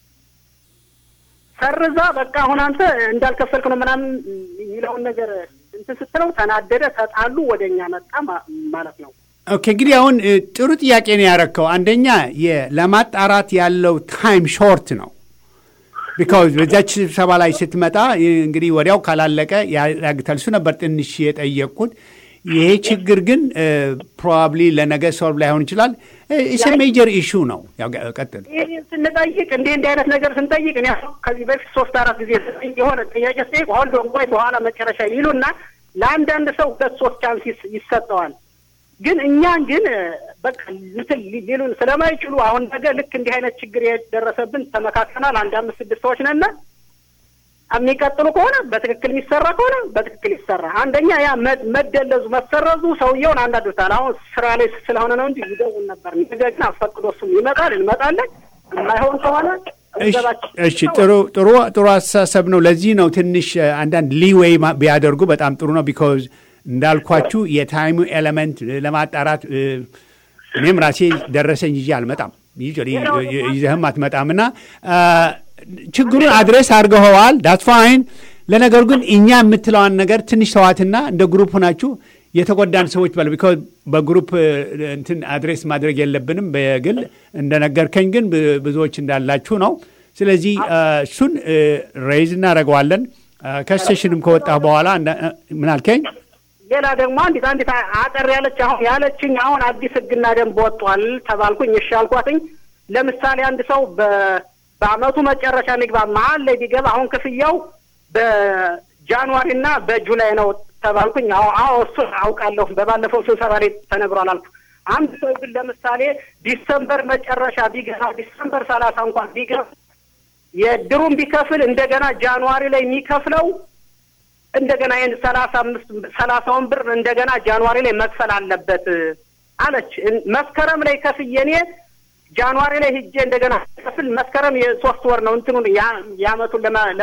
ሰርዛ በቃ አሁን አንተ እንዳልከፈልክ ነው ምናምን የሚለውን ነገር እንትን ስትለው ተናደደ፣ ተጣሉ፣ ወደ እኛ መጣ ማለት ነው። ኦኬ እንግዲህ አሁን ጥሩ ጥያቄ ነው ያረከው። አንደኛ ለማጣራት ያለው ታይም ሾርት ነው። ቢካውዝ በዚያች ስብሰባ ላይ ስትመጣ እንግዲህ ወዲያው ካላለቀ ያግታል። እሱ ነበር ትንሽ የጠየቅኩት። ይሄ ችግር ግን ፕሮባብሊ ለነገ ሶልቭ ላይሆን ይችላል። ኢስ ሜጀር ኢሹ ነው። ቀጥል። ይህ ስንጠይቅ እንዲህ እንዲህ አይነት ነገር ስንጠይቅ እኔ ከዚህ በፊት ሶስት አራት ጊዜ የሆነ ጥያቄ ስጠይቅ ሆልዶ ቆይ በኋላ መጨረሻ ይሉና ለአንዳንድ ሰው ሁለት ሶስት ቻንስ ይሰጠዋል። ግን እኛን ግን በቃ እንትን ሊሉን ስለማይችሉ አሁን ነገ ልክ እንዲህ አይነት ችግር የደረሰብን ተመካከናል። አንድ አምስት ስድስት ሰዎች ነን። የሚቀጥሉ ከሆነ በትክክል የሚሰራ ከሆነ በትክክል ይሰራ። አንደኛ ያ መደለዙ መሰረዙ ሰውየውን አንዳንዶታል። አሁን ስራ ላይ ስለሆነ ነው እንጂ ይደውል ነበር። ነገር ግን አስፈቅዶ እሱም ይመጣል፣ እንመጣለን። የማይሆን ከሆነ እሺ፣ ጥሩ ጥሩ ጥሩ አስተሳሰብ ነው። ለዚህ ነው ትንሽ አንዳንድ ሊዌይ ቢያደርጉ በጣም ጥሩ ነው። ቢኮዝ እንዳልኳችሁ የታይሙ ኤሌመንት ለማጣራት እኔም ራሴ ደረሰኝ ይዤ አልመጣም፣ ይዘህም አትመጣም እና ችግሩን አድሬስ አድርገኸዋል። ዳት ፋይን። ለነገሩ ግን እኛ የምትለዋን ነገር ትንሽ ተዋትና እንደ ግሩፕ ናችሁ የተጎዳን ሰዎች በለ ቢኮዝ በግሩፕ እንትን አድሬስ ማድረግ የለብንም በግል እንደነገርከኝ ግን ብዙዎች እንዳላችሁ ነው። ስለዚህ እሱን ሬይዝ እናደርገዋለን። ከስቴሽንም ከወጣ በኋላ ምን አልከኝ? ሌላ ደግሞ አንዲት አንዲት አጠር ያለች አሁን ያለችኝ አሁን አዲስ ሕግና ደንብ ወጥቷል ተባልኩኝ። እሺ አልኳትኝ። ለምሳሌ አንድ ሰው በአመቱ መጨረሻ ንግባ መሀል ላይ ቢገባ አሁን ክፍያው በጃንዋሪ እና በጁላይ ነው ተባልኩኝ። አዎ አዎ እሱን አውቃለሁ በባለፈው ስብሰባ ላይ ተነግሯል አልኩ። አንድ ሰው ግን ለምሳሌ ዲሰምበር መጨረሻ ቢገባ ዲሰምበር ሰላሳ እንኳን ቢገባ የድሩን ቢከፍል እንደገና ጃንዋሪ ላይ የሚከፍለው እንደገና ይህን ሰላሳ አምስት ሰላሳውን ብር እንደገና ጃንዋሪ ላይ መክፈል አለበት አለች። መስከረም ላይ ከፍዬ እኔ ጃንዋሪ ላይ ሂጄ እንደገና ከፍል መስከረም የሶስት ወር ነው እንትኑን የአመቱን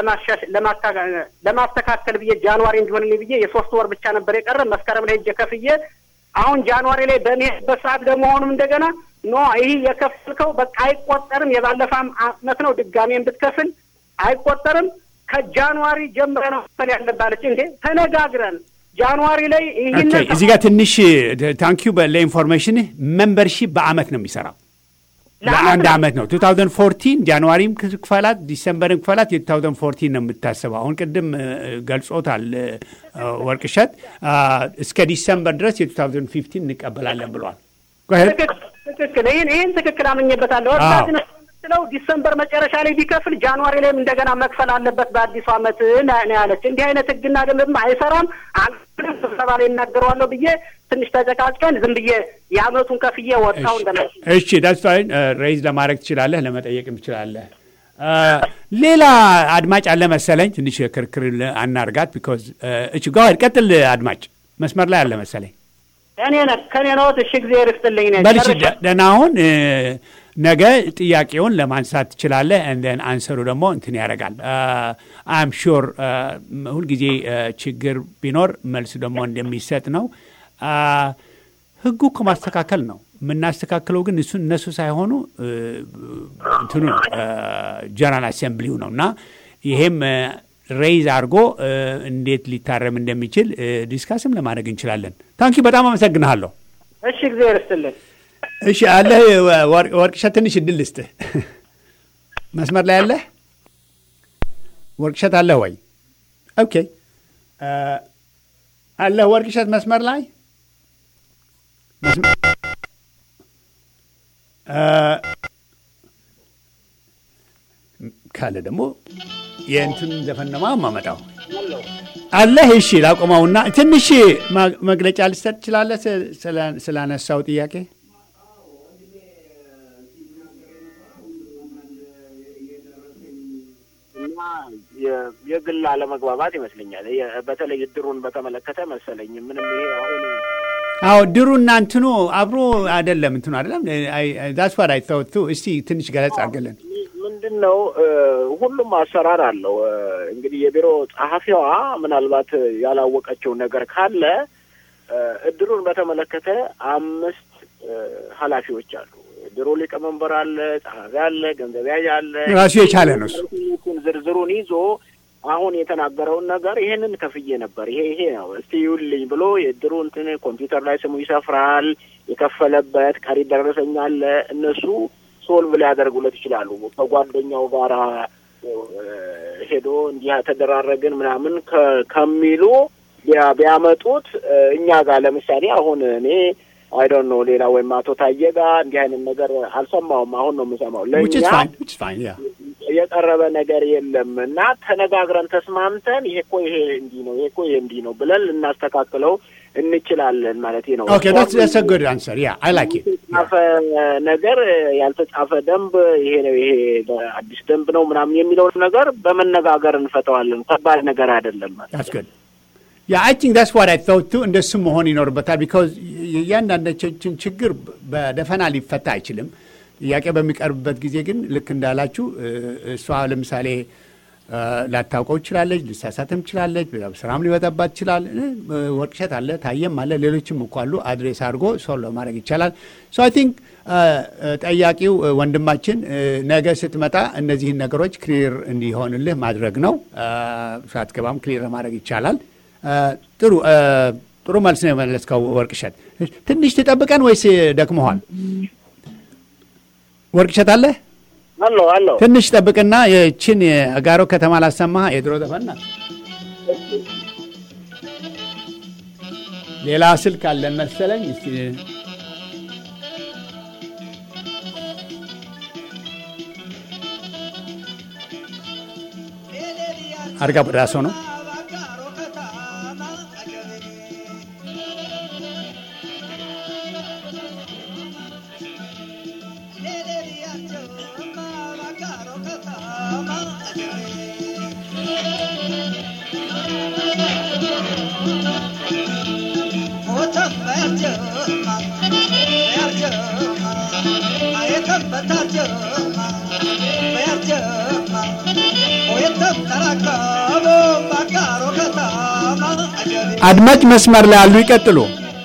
ለማስተካከል ብዬ ጃንዋሪ እንዲሆንልኝ ብዬ የሶስት ወር ብቻ ነበር የቀረ። መስከረም ላይ ሂጄ ከፍዬ አሁን ጃንዋሪ ላይ በሚሄድበት ሰዓት ደግሞ አሁንም እንደገና ኖ ይህ የከፈልከው በቃ አይቆጠርም፣ የባለፈ አመት ነው ድጋሜን ብትከፍል አይቆጠርም ከጃንዋሪ ጀምረ ነው መክፈል ያለባለች። እንዴ ተነጋግረን ጃንዋሪ ላይ ይህን እዚህ ጋር ትንሽ ታንኪዩ ለኢንፎርሜሽን ሜምበርሺፕ በአመት ነው የሚሰራው ለአንድ አመት ነው። 2014 ጃንዋሪም ክፈላት ዲሰምበርም ክፈላት የ2014 ነው የምታስበው። አሁን ቅድም ገልጾታል ወርቅሸት እስከ ዲሰምበር ድረስ የ2015 እንቀበላለን ብሏል። ትክክል። ይህን ይህን ትክክል አምኜበታለሁ። እርዳት ስለው ዲሰምበር መጨረሻ ላይ ቢከፍል ጃንዋሪ ላይም እንደገና መክፈል አለበት በአዲሱ አመት ነው ያለች። እንዲህ አይነት ህግና ደንብም አይሰራም። አንድም ስብሰባ ላይ እናገረዋለሁ ብዬ ትንሽ ተጨቃጭቀን ዝም ብዬ የአመቱን ከፍዬ ወጣው እንደ እሺ ዳስፋይን ሬይዝ ለማድረግ ትችላለህ፣ ለመጠየቅም ትችላለህ። ሌላ አድማጭ አለ መሰለኝ። ትንሽ ክርክር አናርጋት። ቢኮዝ እች ጋር ቀጥል። አድማጭ መስመር ላይ አለ መሰለኝ። እኔ ነ ከኔ ነዎት። እሺ ጊዜ ርስትልኝ ነ በልሽ ደህና አሁን ነገ ጥያቄውን ለማንሳት ትችላለህ። እንደን አንሰሩ ደግሞ እንትን ያደርጋል። አም ሹር ሁልጊዜ ችግር ቢኖር መልስ ደግሞ እንደሚሰጥ ነው። ህጉ እኮ ማስተካከል ነው የምናስተካክለው፣ ግን እሱን እነሱ ሳይሆኑ እንትኑ ነው ጀነራል አሴምብሊው ነው እና ይሄም ሬይዝ አድርጎ እንዴት ሊታረም እንደሚችል ዲስካስም ለማድረግ እንችላለን። ታንኪ በጣም አመሰግንሃለሁ። እሺ ጊዜ ርስትልን እሺ አለ ወርቅሸት ትንሽ እድል ልስጥህ። መስመር ላይ አለህ? ወርቅሸት አለህ ወይ? ኦኬ አለህ ወርቅሸት መስመር ላይ ካለ ደግሞ የእንትን ዘፈን ነው የማመጣው። አለህ? እሺ ላቆመውና ትንሽ መግለጫ ልሰጥ ትችላለህ ስላነሳው ጥያቄ? እና የግል አለመግባባት ይመስለኛል። በተለይ እድሩን በተመለከተ መሰለኝ ምንም ይሄ አሁን አዎ ድሩ እና እንትኑ አብሮ አይደለም እንትኑ አይደለም ዳስ ዋት አይ ቶት ቱ እስቲ ትንሽ ገለጽ አድርገልን። ምንድን ነው ሁሉም አሰራር አለው። እንግዲህ የቢሮ ጸሐፊዋ ምናልባት ያላወቀችው ነገር ካለ እድሩን በተመለከተ አምስት ኃላፊዎች አሉ። ድሮ ሊቀመንበር አለ፣ ጸሐፊ አለ፣ ገንዘብ ያዥ አለ። ራሱ የቻለ ነው እሱ። ዝርዝሩን ይዞ አሁን የተናገረውን ነገር ይሄንን ከፍዬ ነበር፣ ይሄ ይሄ ነው እስቲ ይውልኝ ብሎ የድሩ እንትን ኮምፒውተር ላይ ስሙ ይሰፍራል። የከፈለበት ቀሪ ደረሰኝ አለ። እነሱ ሶልቭ ሊያደርጉለት ይችላሉ። ከጓደኛው ጋር ሄዶ እንዲህ ተደራረግን ምናምን ከሚሉ ቢያመጡት እኛ ጋር ለምሳሌ አሁን እኔ አይዶን ነው ሌላ ወይም አቶ ታዬ ጋር እንዲህ አይነት ነገር አልሰማውም። አሁን ነው የምሰማው። ለእኛ የቀረበ ነገር የለም እና ተነጋግረን ተስማምተን ይሄ እኮ ይሄ እንዲህ ነው፣ ይሄ እኮ ይሄ እንዲህ ነው ብለን ልናስተካክለው እንችላለን ማለት ነው። ኦኬ ዳትስ ጉድ አንሰር ያ አይ ላይክ ኢት ያልተጻፈ ነገር ያልተጻፈ ደንብ ይሄ ነው ይሄ አዲስ ደንብ ነው ምናምን የሚለውን ነገር በመነጋገር እንፈተዋለን። ከባድ ነገር አይደለም ማለት ዳትስ ጉድ ያ አይ ቲንክ ዳትስ ዋት አይ ቶት ቱ እንደሱ መሆን ይኖርበታል። ቢካዝ የእያንዳንዳችን ችግር በደፈና ሊፈታ አይችልም። ጥያቄ በሚቀርብበት ጊዜ ግን ልክ እንዳላችሁ እሷ ለምሳሌ ላታውቀው ትችላለች፣ ልሳሳትም ትችላለች፣ ስራም ሊበጠባት ይችላል። ወርቅሸት አለ፣ ታየም አለ፣ ሌሎችም እኮ አሉ። አድሬስ አድርጎ ሶልቭ ማድረግ ይቻላል። ሶ አይ ቲንክ ጠያቂው ወንድማችን ነገ ስትመጣ እነዚህን ነገሮች ክሊር እንዲሆንልህ ማድረግ ነው። ሳትገባም ክሊር ማድረግ ይቻላል። ጥሩ ጥሩ መልስ ነው የመለስከው ወርቅሸት። ትንሽ ትጠብቀን ወይስ ደክመኋል? ወርቅሸት አለ አሎ አሎ ትንሽ ጠብቅና የችን የአጋሮ ከተማ ላሰማ የድሮ ዘፈና ሌላ ስልክ አለን መሰለኝ። እስቲ አርጋ በዳሶ ነው። አድማጭ መስመር ላይ አሉ። ይቀጥሉ።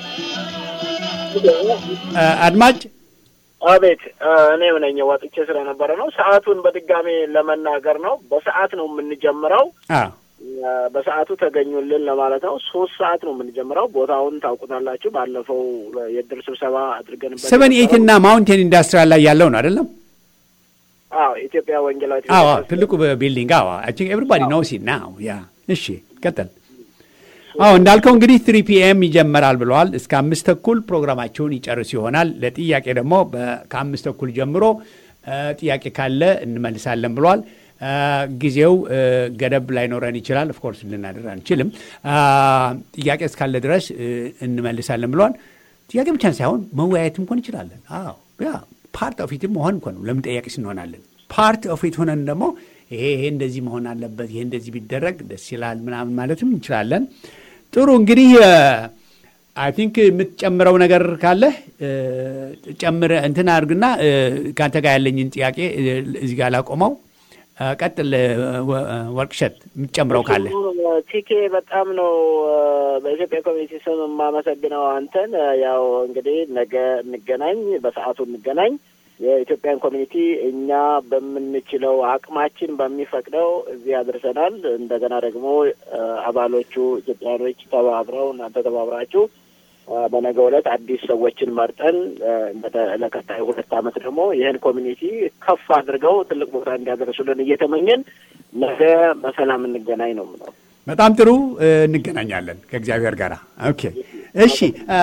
አድማጭ አቤት፣ እኔም ነኝ ወጥቼ ስለነበረ ነው። ሰዓቱን በድጋሜ ለመናገር ነው። በሰዓት ነው የምንጀምረው። በሰዓቱ ተገኙልን ለማለት ነው። ሶስት ሰዓት ነው የምንጀምረው። ቦታውን ታውቁታላችሁ። ባለፈው የድር ስብሰባ አድርገንበት ሰቨን ኤይት እና ማውንቴን ኢንዱስትሪያል ላይ ያለው ነው አይደለም? አዎ፣ ኢትዮጵያ ወንጌላዊት አዎ፣ ትልቁ ቢልዲንግ። አዎ፣ አይ ቲንክ ኤቭሪባዲ ኖውስ ኢት ናው። ያ እሺ፣ ቀጥል። አዎ እንዳልከው እንግዲህ ትሪ ፒኤም ይጀመራል ብለዋል። እስከ አምስት ተኩል ፕሮግራማቸውን ይጨርስ ይሆናል። ለጥያቄ ደግሞ ከአምስት ተኩል ጀምሮ ጥያቄ ካለ እንመልሳለን ብለዋል። ጊዜው ገደብ ላይኖረን ይችላል። ኦፍኮርስ ልናደር አንችልም። ጥያቄ እስካለ ድረስ እንመልሳለን ብለዋል። ጥያቄ ብቻ ሳይሆን መወያየትም እንኳን እንችላለን። አዎ ያ ፓርት ኦፍ ኢትም መሆን እንኳን ነው። ለምን ጠያቂ ስንሆናለን? ፓርት ኦፍ ኢት ሆነን ደግሞ ይሄ ይሄ እንደዚህ መሆን አለበት፣ ይሄ እንደዚህ ቢደረግ ደስ ይላል ምናምን ማለትም እንችላለን። ጥሩ እንግዲህ አይ ቲንክ የምትጨምረው ነገር ካለ ጨምረ እንትን አድርግና ከአንተ ጋር ያለኝን ጥያቄ እዚህ ጋር ላቆመው። ቀጥል ወርቅሸት፣ የምትጨምረው ካለ። ቲኬ በጣም ነው በኢትዮጵያ ኮሚኒቲ ስም የማመሰግነው አንተን። ያው እንግዲህ ነገ እንገናኝ፣ በሰዓቱ እንገናኝ። የኢትዮጵያን ኮሚኒቲ እኛ በምንችለው አቅማችን በሚፈቅደው እዚህ አድርሰናል። እንደገና ደግሞ አባሎቹ ኢትዮጵያኖች ተባብረው እናንተ ተባብራችሁ በነገው ዕለት አዲስ ሰዎችን መርጠን ለቀጣይ ሁለት ዓመት ደግሞ ይህን ኮሚኒቲ ከፍ አድርገው ትልቅ ቦታ እንዲያደርሱልን እየተመኘን ነገ በሰላም እንገናኝ ነው የምለው። በጣም ጥሩ እንገናኛለን ከእግዚአብሔር ጋር። ኦኬ እሺ።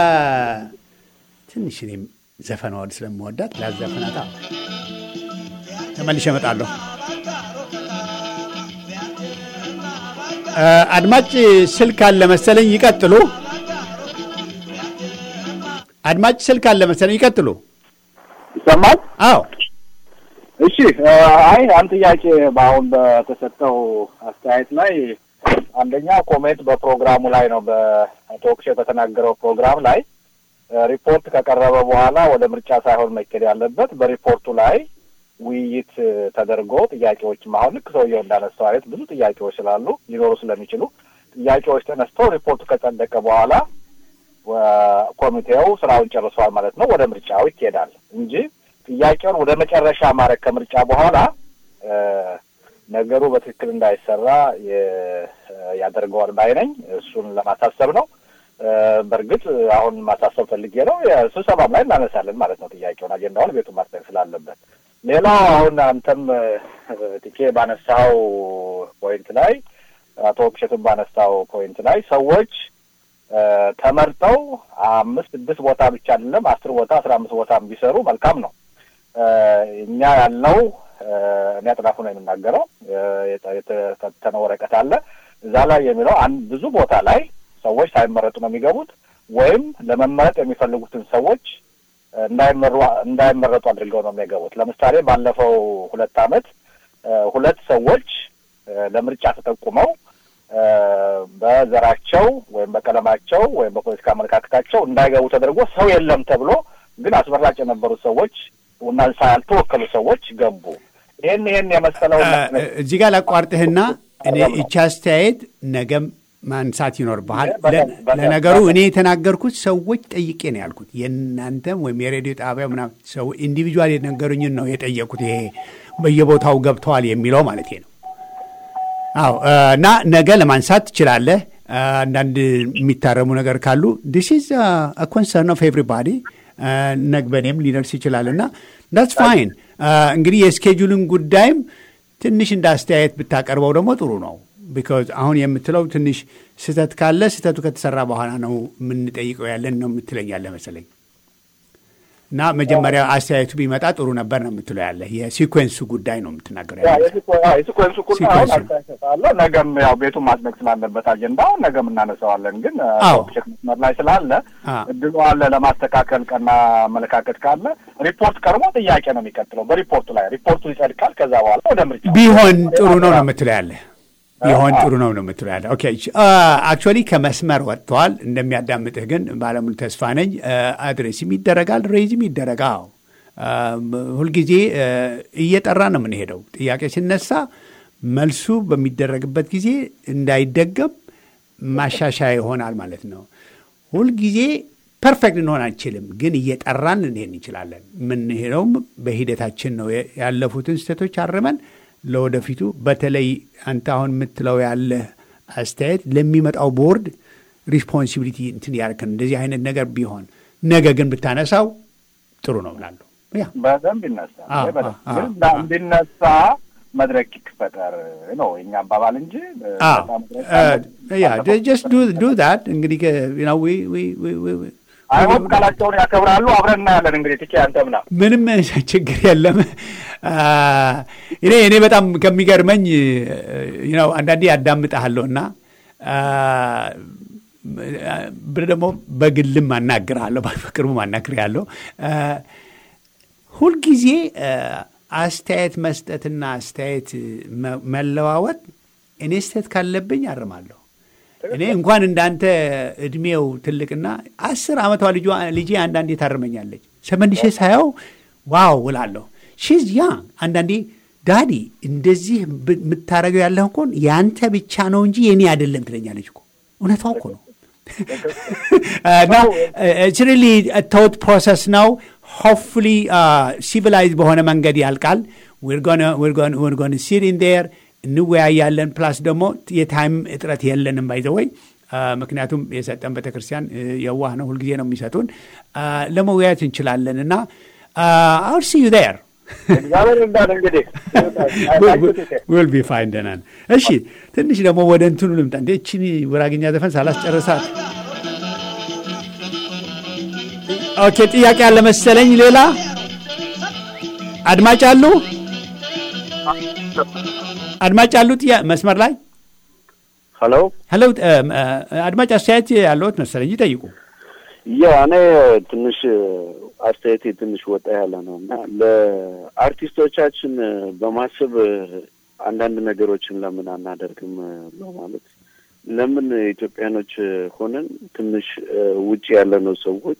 ትንሽ እኔም ዘፈን ወድ ስለምወዳት ላዘፍናታ ተመልሼ እመጣለሁ። አድማጭ ስልክ አለ መሰለኝ፣ ይቀጥሉ። አድማጭ ስልክ አለ መሰለኝ፣ ይቀጥሉ። ይሰማል? አዎ። እሺ። አይ አንድ ጥያቄ በአሁን በተሰጠው አስተያየት ላይ አንደኛ ኮሜንት በፕሮግራሙ ላይ ነው በቶክሾ በተናገረው ፕሮግራም ላይ ሪፖርት ከቀረበ በኋላ ወደ ምርጫ ሳይሆን መኬድ ያለበት በሪፖርቱ ላይ ውይይት ተደርጎ ጥያቄዎችም አሁን ልክ ሰውየው እንዳነሳው አይነት ብዙ ጥያቄዎች ስላሉ ሊኖሩ ስለሚችሉ ጥያቄዎች ተነስተው ሪፖርቱ ከጸደቀ በኋላ ኮሚቴው ስራውን ጨርሷል ማለት ነው። ወደ ምርጫው ይኬዳል እንጂ ጥያቄውን ወደ መጨረሻ ማድረግ ከምርጫ በኋላ ነገሩ በትክክል እንዳይሰራ ያደርገዋል ባይ ነኝ። እሱን ለማሳሰብ ነው። በእርግጥ አሁን ማሳሰብ ፈልጌ ነው። ስብሰባም ላይ እናነሳለን ማለት ነው ጥያቄውን አጀንዳውን ቤቱ ማስጠቅ ስላለበት። ሌላው አሁን አንተም ጥቄ ባነሳው ፖይንት ላይ አቶ ክሸቱን ባነሳው ፖይንት ላይ ሰዎች ተመርጠው አምስት ስድስት ቦታ ብቻ አይደለም አስር ቦታ አስራ አምስት ቦታ ቢሰሩ መልካም ነው። እኛ ያለው እኔ አጥናፉ ነው የምናገረው። የተፈተነ ወረቀት አለ እዛ ላይ የሚለው አንድ ብዙ ቦታ ላይ ሰዎች ሳይመረጡ ነው የሚገቡት ወይም ለመመረጥ የሚፈልጉትን ሰዎች እንዳይመሩ እንዳይመረጡ አድርገው ነው የሚገቡት። ለምሳሌ ባለፈው ሁለት ዓመት ሁለት ሰዎች ለምርጫ ተጠቁመው በዘራቸው ወይም በቀለማቸው ወይም በፖለቲካ አመለካከታቸው እንዳይገቡ ተደርጎ ሰው የለም ተብሎ ግን አስመራጭ የነበሩት ሰዎች እና ያልተወከሉ ሰዎች ገቡ። ይህን ይህን የመሰለው እዚህ ጋር ላቋርጥህና እኔ እቺ አስተያየት ነገም ማንሳት ይኖርብሃል። ለነገሩ እኔ የተናገርኩት ሰዎች ጠይቄ ነው ያልኩት። የእናንተም ወይም የሬዲዮ ጣቢያ ምናምን ሰው ኢንዲቪጁዋል የነገሩኝን ነው የጠየቁት። ይሄ በየቦታው ገብተዋል የሚለው ማለት ነው። አዎ እና ነገ ለማንሳት ትችላለህ። አንዳንድ የሚታረሙ ነገር ካሉ ዲስ ኢዝ ኮንሰርን ኦፍ ኤቭሪባዲ ነግበኔም ሊደርስ ይችላል እና ዳትስ ፋይን። እንግዲህ የስኬጁልን ጉዳይም ትንሽ እንደ አስተያየት ብታቀርበው ደግሞ ጥሩ ነው። ቢካዝ አሁን የምትለው ትንሽ ስህተት ካለ ስህተቱ ከተሰራ በኋላ ነው የምንጠይቀው ያለን ነው የምትለኛለ መሰለኝ። እና መጀመሪያ አስተያየቱ ቢመጣ ጥሩ ነበር ነው የምትለው ያለ የሲኮንሱ ጉዳይ ነው የምትናገረው ያለ የሲኮንሱ ጉዳይ አሁን አስተያየት ነገም ያው ቤቱን ማጽደቅ ስላለበት አጀንዳው ነገም እናነሳዋለን። ግን ሸክ መስመር ላይ ስላለ እድሉ አለ ለማስተካከል ቀና አመለካከት ካለ ሪፖርት ቀርቦ ጥያቄ ነው የሚቀጥለው በሪፖርቱ ላይ ሪፖርቱ ይጸድቃል። ከዛ በኋላ ወደ ምርጫ ቢሆን ጥሩ ነው ነው የምትለው ያለ ቢሆን ጥሩ ነው ነው የምትለው ያለ። ኦኬ አክቹዋሊ ከመስመር ወጥተዋል። እንደሚያዳምጥህ ግን ባለሙሉ ተስፋ ነኝ። አድሬስም ይደረጋል፣ ሬይዝም ይደረጋል። ሁልጊዜ እየጠራ ነው የምንሄደው። ጥያቄ ሲነሳ መልሱ በሚደረግበት ጊዜ እንዳይደገም ማሻሻያ ይሆናል ማለት ነው። ሁልጊዜ ፐርፌክት እንሆን አንችልም፣ ግን እየጠራን ልንሄድ እንችላለን። የምንሄደውም በሂደታችን ነው። ያለፉትን ስህተቶች አርመን ለወደፊቱ በተለይ አንተ አሁን የምትለው ያለ አስተያየት ለሚመጣው ቦርድ ሪስፖንሲቢሊቲ እንትን ያደርክን እንደዚህ አይነት ነገር ቢሆን ነገ ግን ብታነሳው ጥሩ ነው እላለሁ። በደንብ ይነሳ እንዲነሳ መድረክ ይፈጠር ነው የኛ አባባል እንጂ ጀስት ዱ ዳት እንግዲህ አይሆን ቃላቸውን ያከብራሉ። አብረን እናያለን። እንግዲህ ትቼ አንተ ምና ምንም ችግር የለም። እኔ እኔ በጣም ከሚገርመኝ ነው አንዳንዴ ያዳምጠሃለሁ እና ብር ደግሞ በግልም አናግርሃለሁ፣ በቅርቡም አናግርሃለሁ። ሁልጊዜ አስተያየት መስጠትና አስተያየት መለዋወጥ እኔ ስህተት ካለብኝ አርማለሁ። እኔ እንኳን እንዳንተ እድሜው ትልቅና አስር ዓመቷ ልጄ አንዳንዴ ታርመኛለች። ሰመንሼ ሳየው ዋው እላለሁ። ሺዝ ያ አንዳንዴ ዳዲ እንደዚህ የምታደርገው ያለህ እኮ ያንተ ብቻ ነው እንጂ የኔ አይደለም ትለኛለች እኮ። እውነቷ እኮ ነው። እና ኢትስ ሪሊ ተውት ፕሮሰስ ነው። ሆፕፉሊ ሲቪላይዝ በሆነ መንገድ ያልቃል። ዊር ጎን ሲት ኢን ዴር እንወያያለን። ፕላስ ደግሞ የታይም እጥረት የለንም። ባይዘወይ ምክንያቱም የሰጠን ቤተክርስቲያን የዋህ ነው፣ ሁልጊዜ ነው የሚሰጡን። ለመወያየት እንችላለን እና አውል ሲ ዩ ዴር እግዚአብሔር እንዳለ እንግዲህ ዊል ቢ ፋይን ደህና ነን። እሺ ትንሽ ደግሞ ወደ እንትኑ ልምጣ። እንዴ እቺን ጉራግኛ ዘፈን ሳላስጨርሳት ኦኬ፣ ጥያቄ አለ መሰለኝ። ሌላ አድማጭ አሉ? አድማጭ አሉ? መስመር ላይ ሄሎ ሄሎ፣ አድማጭ አስተያየት ያለዎት መሰለኝ፣ ይጠይቁ። ያ እኔ ትንሽ አስተያየቴ ትንሽ ወጣ ያለ ነው እና ለአርቲስቶቻችን በማሰብ አንዳንድ ነገሮችን ለምን አናደርግም በማለት ለምን ኢትዮጵያኖች ሆነን ትንሽ ውጭ ያለነው ሰዎች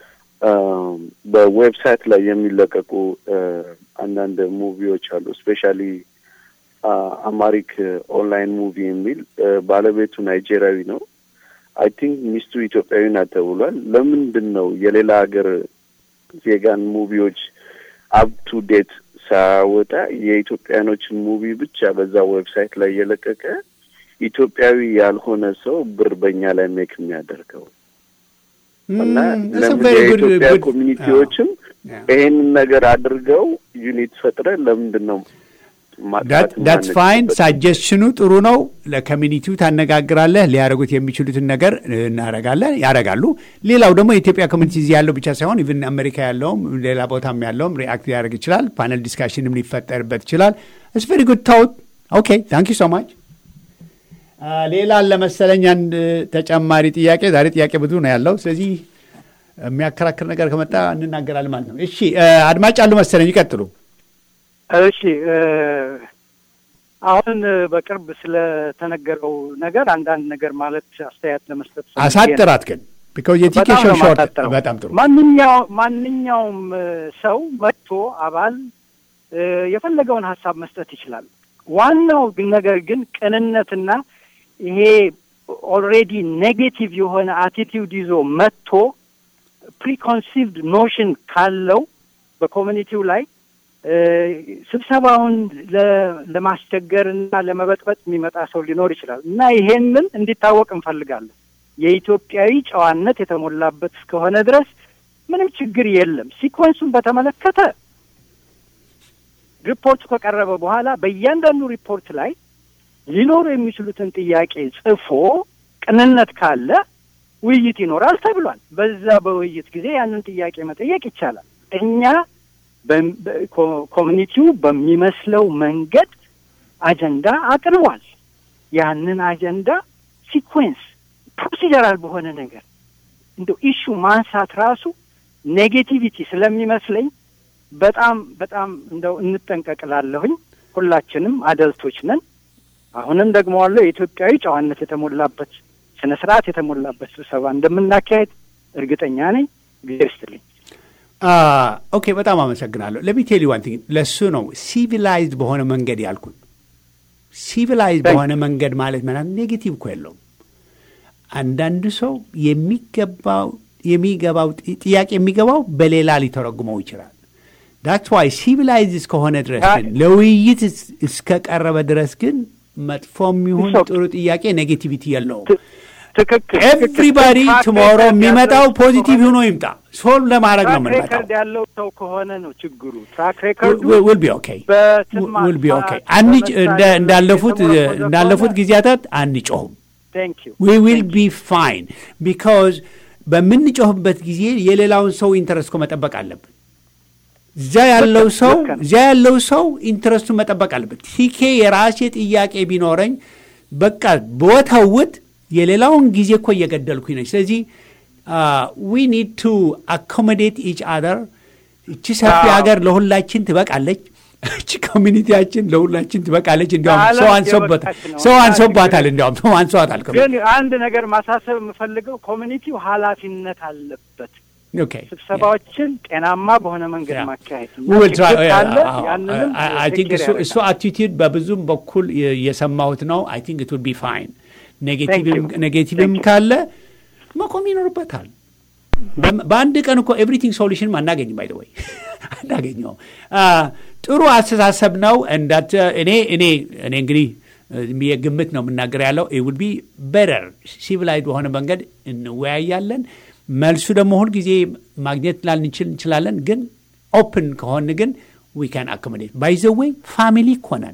በዌብሳይት ላይ የሚለቀቁ አንዳንድ ሙቪዎች አሉ። ስፔሻሊ አማሪክ ኦንላይን ሙቪ የሚል ባለቤቱ ናይጄሪያዊ ነው። አይ ቲንክ ሚስቱ ኢትዮጵያዊ ናት ተብሏል። ለምንድን ነው የሌላ ሀገር ዜጋን ሙቪዎች አፕ ቱ ዴት ሳያወጣ የኢትዮጵያኖችን ሙቪ ብቻ በዛ ዌብሳይት ላይ የለቀቀ ኢትዮጵያዊ ያልሆነ ሰው ብር በእኛ ላይ ሜክ የሚያደርገው እና ለምን የኢትዮጵያ ኮሚኒቲዎችም ይሄንን ነገር አድርገው ዩኒት ፈጥረ ለምንድን ነው ዳትስ ፋይን ሳጀሽኑ ጥሩ ነው። ለኮሚኒቲው ታነጋግራለህ። ሊያደርጉት የሚችሉትን ነገር እናረጋለን፣ ያደርጋሉ። ሌላው ደግሞ የኢትዮጵያ ኮሚኒቲ እዚህ ያለው ብቻ ሳይሆን ኢቭን አሜሪካ ያለውም ሌላ ቦታም ያለውም ሪአክት ሊያደርግ ይችላል። ፓነል ዲስካሽንም ሊፈጠርበት ይችላል። እስ ቨሪ ጉድ ታውት ኦኬ ታንክ ዩ ሶ ማች። ሌላ ለመሰለኝ አንድ ተጨማሪ ጥያቄ። ዛሬ ጥያቄ ብዙ ነው ያለው። ስለዚህ የሚያከራክር ነገር ከመጣ እንናገራለን ማለት ነው። እሺ አድማጭ አሉ መሰለኝ፣ ይቀጥሉ። እሺ አሁን በቅርብ ስለተነገረው ነገር አንዳንድ ነገር ማለት አስተያየት ለመስጠት አሳጥራት ግን ቢካዝ የቲኬሽን ሾርት በጣም ጥሩ ማንኛው ማንኛውም ሰው መጥቶ አባል የፈለገውን ሀሳብ መስጠት ይችላል። ዋናው ነገር ግን ቅንነትና ይሄ ኦልሬዲ ኔጌቲቭ የሆነ አቲቲዩድ ይዞ መጥቶ ፕሪኮንሲቭድ ኖሽን ካለው በኮሚኒቲው ላይ ስብሰባውን ለማስቸገር እና ለመበጥበጥ የሚመጣ ሰው ሊኖር ይችላል እና ይሄንን እንዲታወቅ እንፈልጋለን። የኢትዮጵያዊ ጨዋነት የተሞላበት እስከሆነ ድረስ ምንም ችግር የለም። ሲኮንሱን በተመለከተ ሪፖርቱ ከቀረበ በኋላ በእያንዳንዱ ሪፖርት ላይ ሊኖሩ የሚችሉትን ጥያቄ ጽፎ ቅንነት ካለ ውይይት ይኖራል ተብሏል። በዛ በውይይት ጊዜ ያንን ጥያቄ መጠየቅ ይቻላል። እኛ ኮሚኒቲው በሚመስለው መንገድ አጀንዳ አቅርቧል። ያንን አጀንዳ ሲኩዌንስ ፕሮሲጀራል በሆነ ነገር እንደው ኢሹ ማንሳት ራሱ ኔጌቲቪቲ ስለሚመስለኝ በጣም በጣም እንደው እንጠንቀቅላለሁኝ። ሁላችንም አደልቶች ነን። አሁንም ደግሞ ዋለው የኢትዮጵያዊ ጨዋነት የተሞላበት ስነ ስርዓት የተሞላበት ስብሰባ እንደምናካሄድ እርግጠኛ ነኝ። ጊዜ ይስጥልኝ። ኦኬ፣ በጣም አመሰግናለሁ። ለሚቴሊ ዋን ቲንግ ለእሱ ነው ሲቪላይዝድ በሆነ መንገድ ያልኩት። ሲቪላይዝድ በሆነ መንገድ ማለት ማለት ኔጌቲቭ እኮ የለውም። አንዳንድ ሰው የሚገባው የሚገባው ጥያቄ የሚገባው በሌላ ሊተረጉመው ይችላል። ዳትስ ዋይ ሲቪላይዝ እስከሆነ ድረስ ግን ለውይይት እስከቀረበ ድረስ ግን መጥፎም ይሁን ጥሩ ጥያቄ ኔጌቲቪቲ የለውም። ትክክል። ኤቭሪባዲ ቱሞሮ የሚመጣው ፖዚቲቭ ሆኖ ይምጣ። ሶልቭ ለማድረግ ነው ትራክ የምንመጣው። ሬከርድ ያለው ሰው ከሆነ ነው ችግሩ። ትራክ ሬከርዱ ዊል ቢ ኦኬ በስም ዊል ቢ ኦኬ። ማጥፋት፣ አንጭ በመሳሪያ እንደ- እንዳለፉት የተመረኮዘ እንዳለፉት ከሆነ ጊዜያታት አንጮሁም። ቴንክ ዩ ዊ ዊል ቢ ፋይን ቢካዝ በምንጮህበት ጊዜ የሌላውን ሰው ኢንተረስት እኮ መጠበቅ አለብን። እዚያ ያለው ልክ ሰው ነው። እዚያ ያለው ሰው ኢንትረስቱን መጠበቅ አለበት። ቲኬ የራሴ ጥያቄ ቢኖረኝ በቃ ቦታውት የሌላውን ጊዜ እኮ እየገደልኩኝ ነች። ስለዚህ ዊ ኒድ ቱ አኮሞዴት ኢች አደር። እቺ ሰፊ አዎ። ሀገር ለሁላችን ትበቃለች። እቺ ኮሚኒቲያችን ለሁላችን ትበቃለች። እንዲያውም ለዓለም ሰው አንሶበታል፣ የበቃች ነው። ሰው እና አንሶባታል፣ ችግር- እንዲያውም ሰው አንሷታል። ግን አንድ ነገር ማሳሰብ የምፈልገው ኮሚኒቲው ኃላፊነት አለበት። ኦኬ ስብሰባዎችን ጤናማ በሆነ መንገድ Yeah. ማካሄድ እና We will try- ችግር ካለ አዎ፣ ያንንም I- I think take እሱ care እሱ ያደርጋል። አቲቲዩድ በብዙም በኩል የ- የሰማሁት ነው። አይ ቲንክ ኢት ውድ ቢ ፋይን። ኔጌቲቭም you. ኔጌቲቭም Thank you. ካለ መቆም ይኖርበታል። በም- በአንድ ቀን እኮ ኤቭሪቲንግ ሶሉሽንም አናገኝም። ባይ ወይ አናገኘውም። አ፣ ጥሩ አስተሳሰብ ነው። እንዳት እኔ እኔ እኔ እንግዲህ የግምት ነው የምናገር ያለው ውድ ቢ በረር ሲቪላይድ በሆነ መንገድ እንወያያለን። መልሱ ደግሞ ሁል ጊዜ ማግኘት ላንችል እንችላለን፣ ግን ኦፕን ከሆን ግን ዊ ካን አኮሞዴት ባይዘወይ ፋሚሊ እኮ ነን።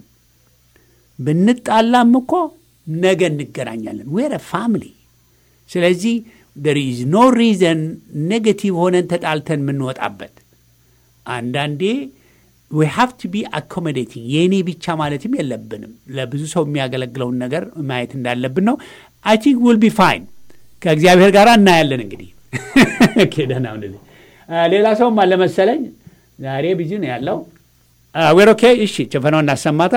ብንጣላም እኮ ነገ እንገናኛለን። ዌረ ፋሚሊ። ስለዚህ ደር ኢዝ ኖ ሪዘን ኔጌቲቭ ሆነን ተጣልተን የምንወጣበት አንዳንዴ ዊ ሃቭ ቱ ቢ አኮሞዴቲንግ የእኔ ብቻ ማለትም የለብንም። ለብዙ ሰው የሚያገለግለውን ነገር ማየት እንዳለብን ነው። አይ ቲንክ ዊል ቢ ፋይን ከእግዚአብሔር ጋር እናያለን። እንግዲህ ደህና ሁንልኝ። ሌላ ሰውም አለ መሰለኝ ዛሬ ቢዚ ነው ያለው። ዌር ኦኬ። እሺ ጭፈናው እናሰማታ።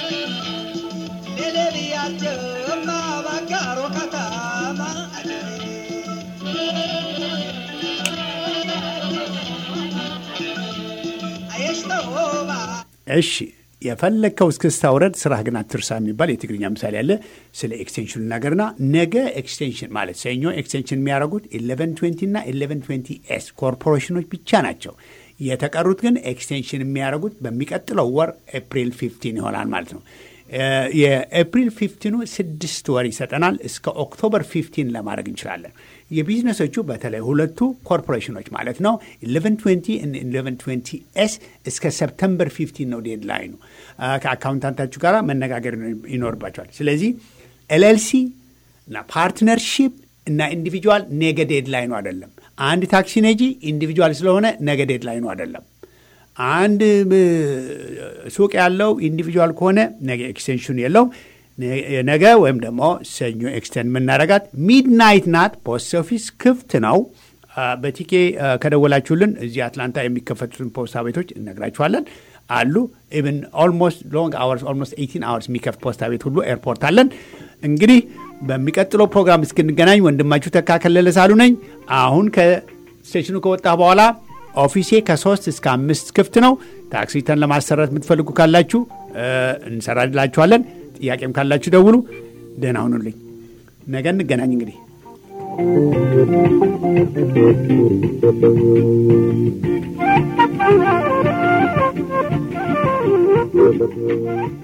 እሺ የፈለግከው እስክስታ ውረድ፣ ስራህ ግን አትርሳ የሚባል የትግርኛ ምሳሌ አለ። ስለ ኤክስቴንሽን ነገርና ነገ ኤክስቴንሽን ማለት ሰኞ ኤክስቴንሽን የሚያደርጉት ኢሌቨን ትዌንቲ እና ኢሌቨን ትዌንቲ ኤስ ኮርፖሬሽኖች ብቻ ናቸው። የተቀሩት ግን ኤክስቴንሽን የሚያደርጉት በሚቀጥለው ወር ኤፕሪል ፊፍቲን ይሆናል ማለት ነው። የኤፕሪል ፊፍቲኑ ስድስት ወር ይሰጠናል። እስከ ኦክቶበር ፊፍቲን ለማድረግ እንችላለን። የቢዝነሶቹ በተለይ ሁለቱ ኮርፖሬሽኖች ማለት ነው ኢሌቨን ትዌንቲ ኢሌቨን ትዌንቲ ኤስ እስከ ሰፕተምበር ፊፍቲን ነው ዴድላይኑ። ከአካውንታንታችሁ ጋር መነጋገር ይኖርባቸዋል። ስለዚህ ኤልኤልሲ እና ፓርትነርሺፕ እና ኢንዲቪጁዋል ነገ ዴድላይኑ አይደለም። አንድ ታክሲ ነጂ ኢንዲቪጁዋል ስለሆነ ነገ ዴድላይኑ አይደለም። አንድ ሱቅ ያለው ኢንዲቪጁዋል ከሆነ ነገ ኤክስቴንሽኑ የለውም። ነገ ወይም ደግሞ ሰኞ ኤክስቴንድ የምናደርጋት ሚድናይት ናት። ፖስት ኦፊስ ክፍት ነው። በቲኬ ከደወላችሁልን እዚህ አትላንታ የሚከፈቱትን ፖስታ ቤቶች እነግራችኋለን አሉ። ኢቭን ኦልሞስት ሎንግ አወርስ ኦልሞስት ኤይቲን አወርስ የሚከፍት ፖስታ ቤት ሁሉ ኤርፖርት አለን። እንግዲህ በሚቀጥለው ፕሮግራም እስክንገናኝ ወንድማችሁ ተካከለለ ሳሉ ነኝ። አሁን ከስቴሽኑ ከወጣ በኋላ ኦፊሴ ከሶስት እስከ አምስት ክፍት ነው። ታክሲ ተን ለማሰራት የምትፈልጉ ካላችሁ እንሰራላችኋለን። ጥያቄም ካላችሁ ደውሉ። ደህና ሁኑልኝ። ነገ እንገናኝ። እንግዲህ Thank you.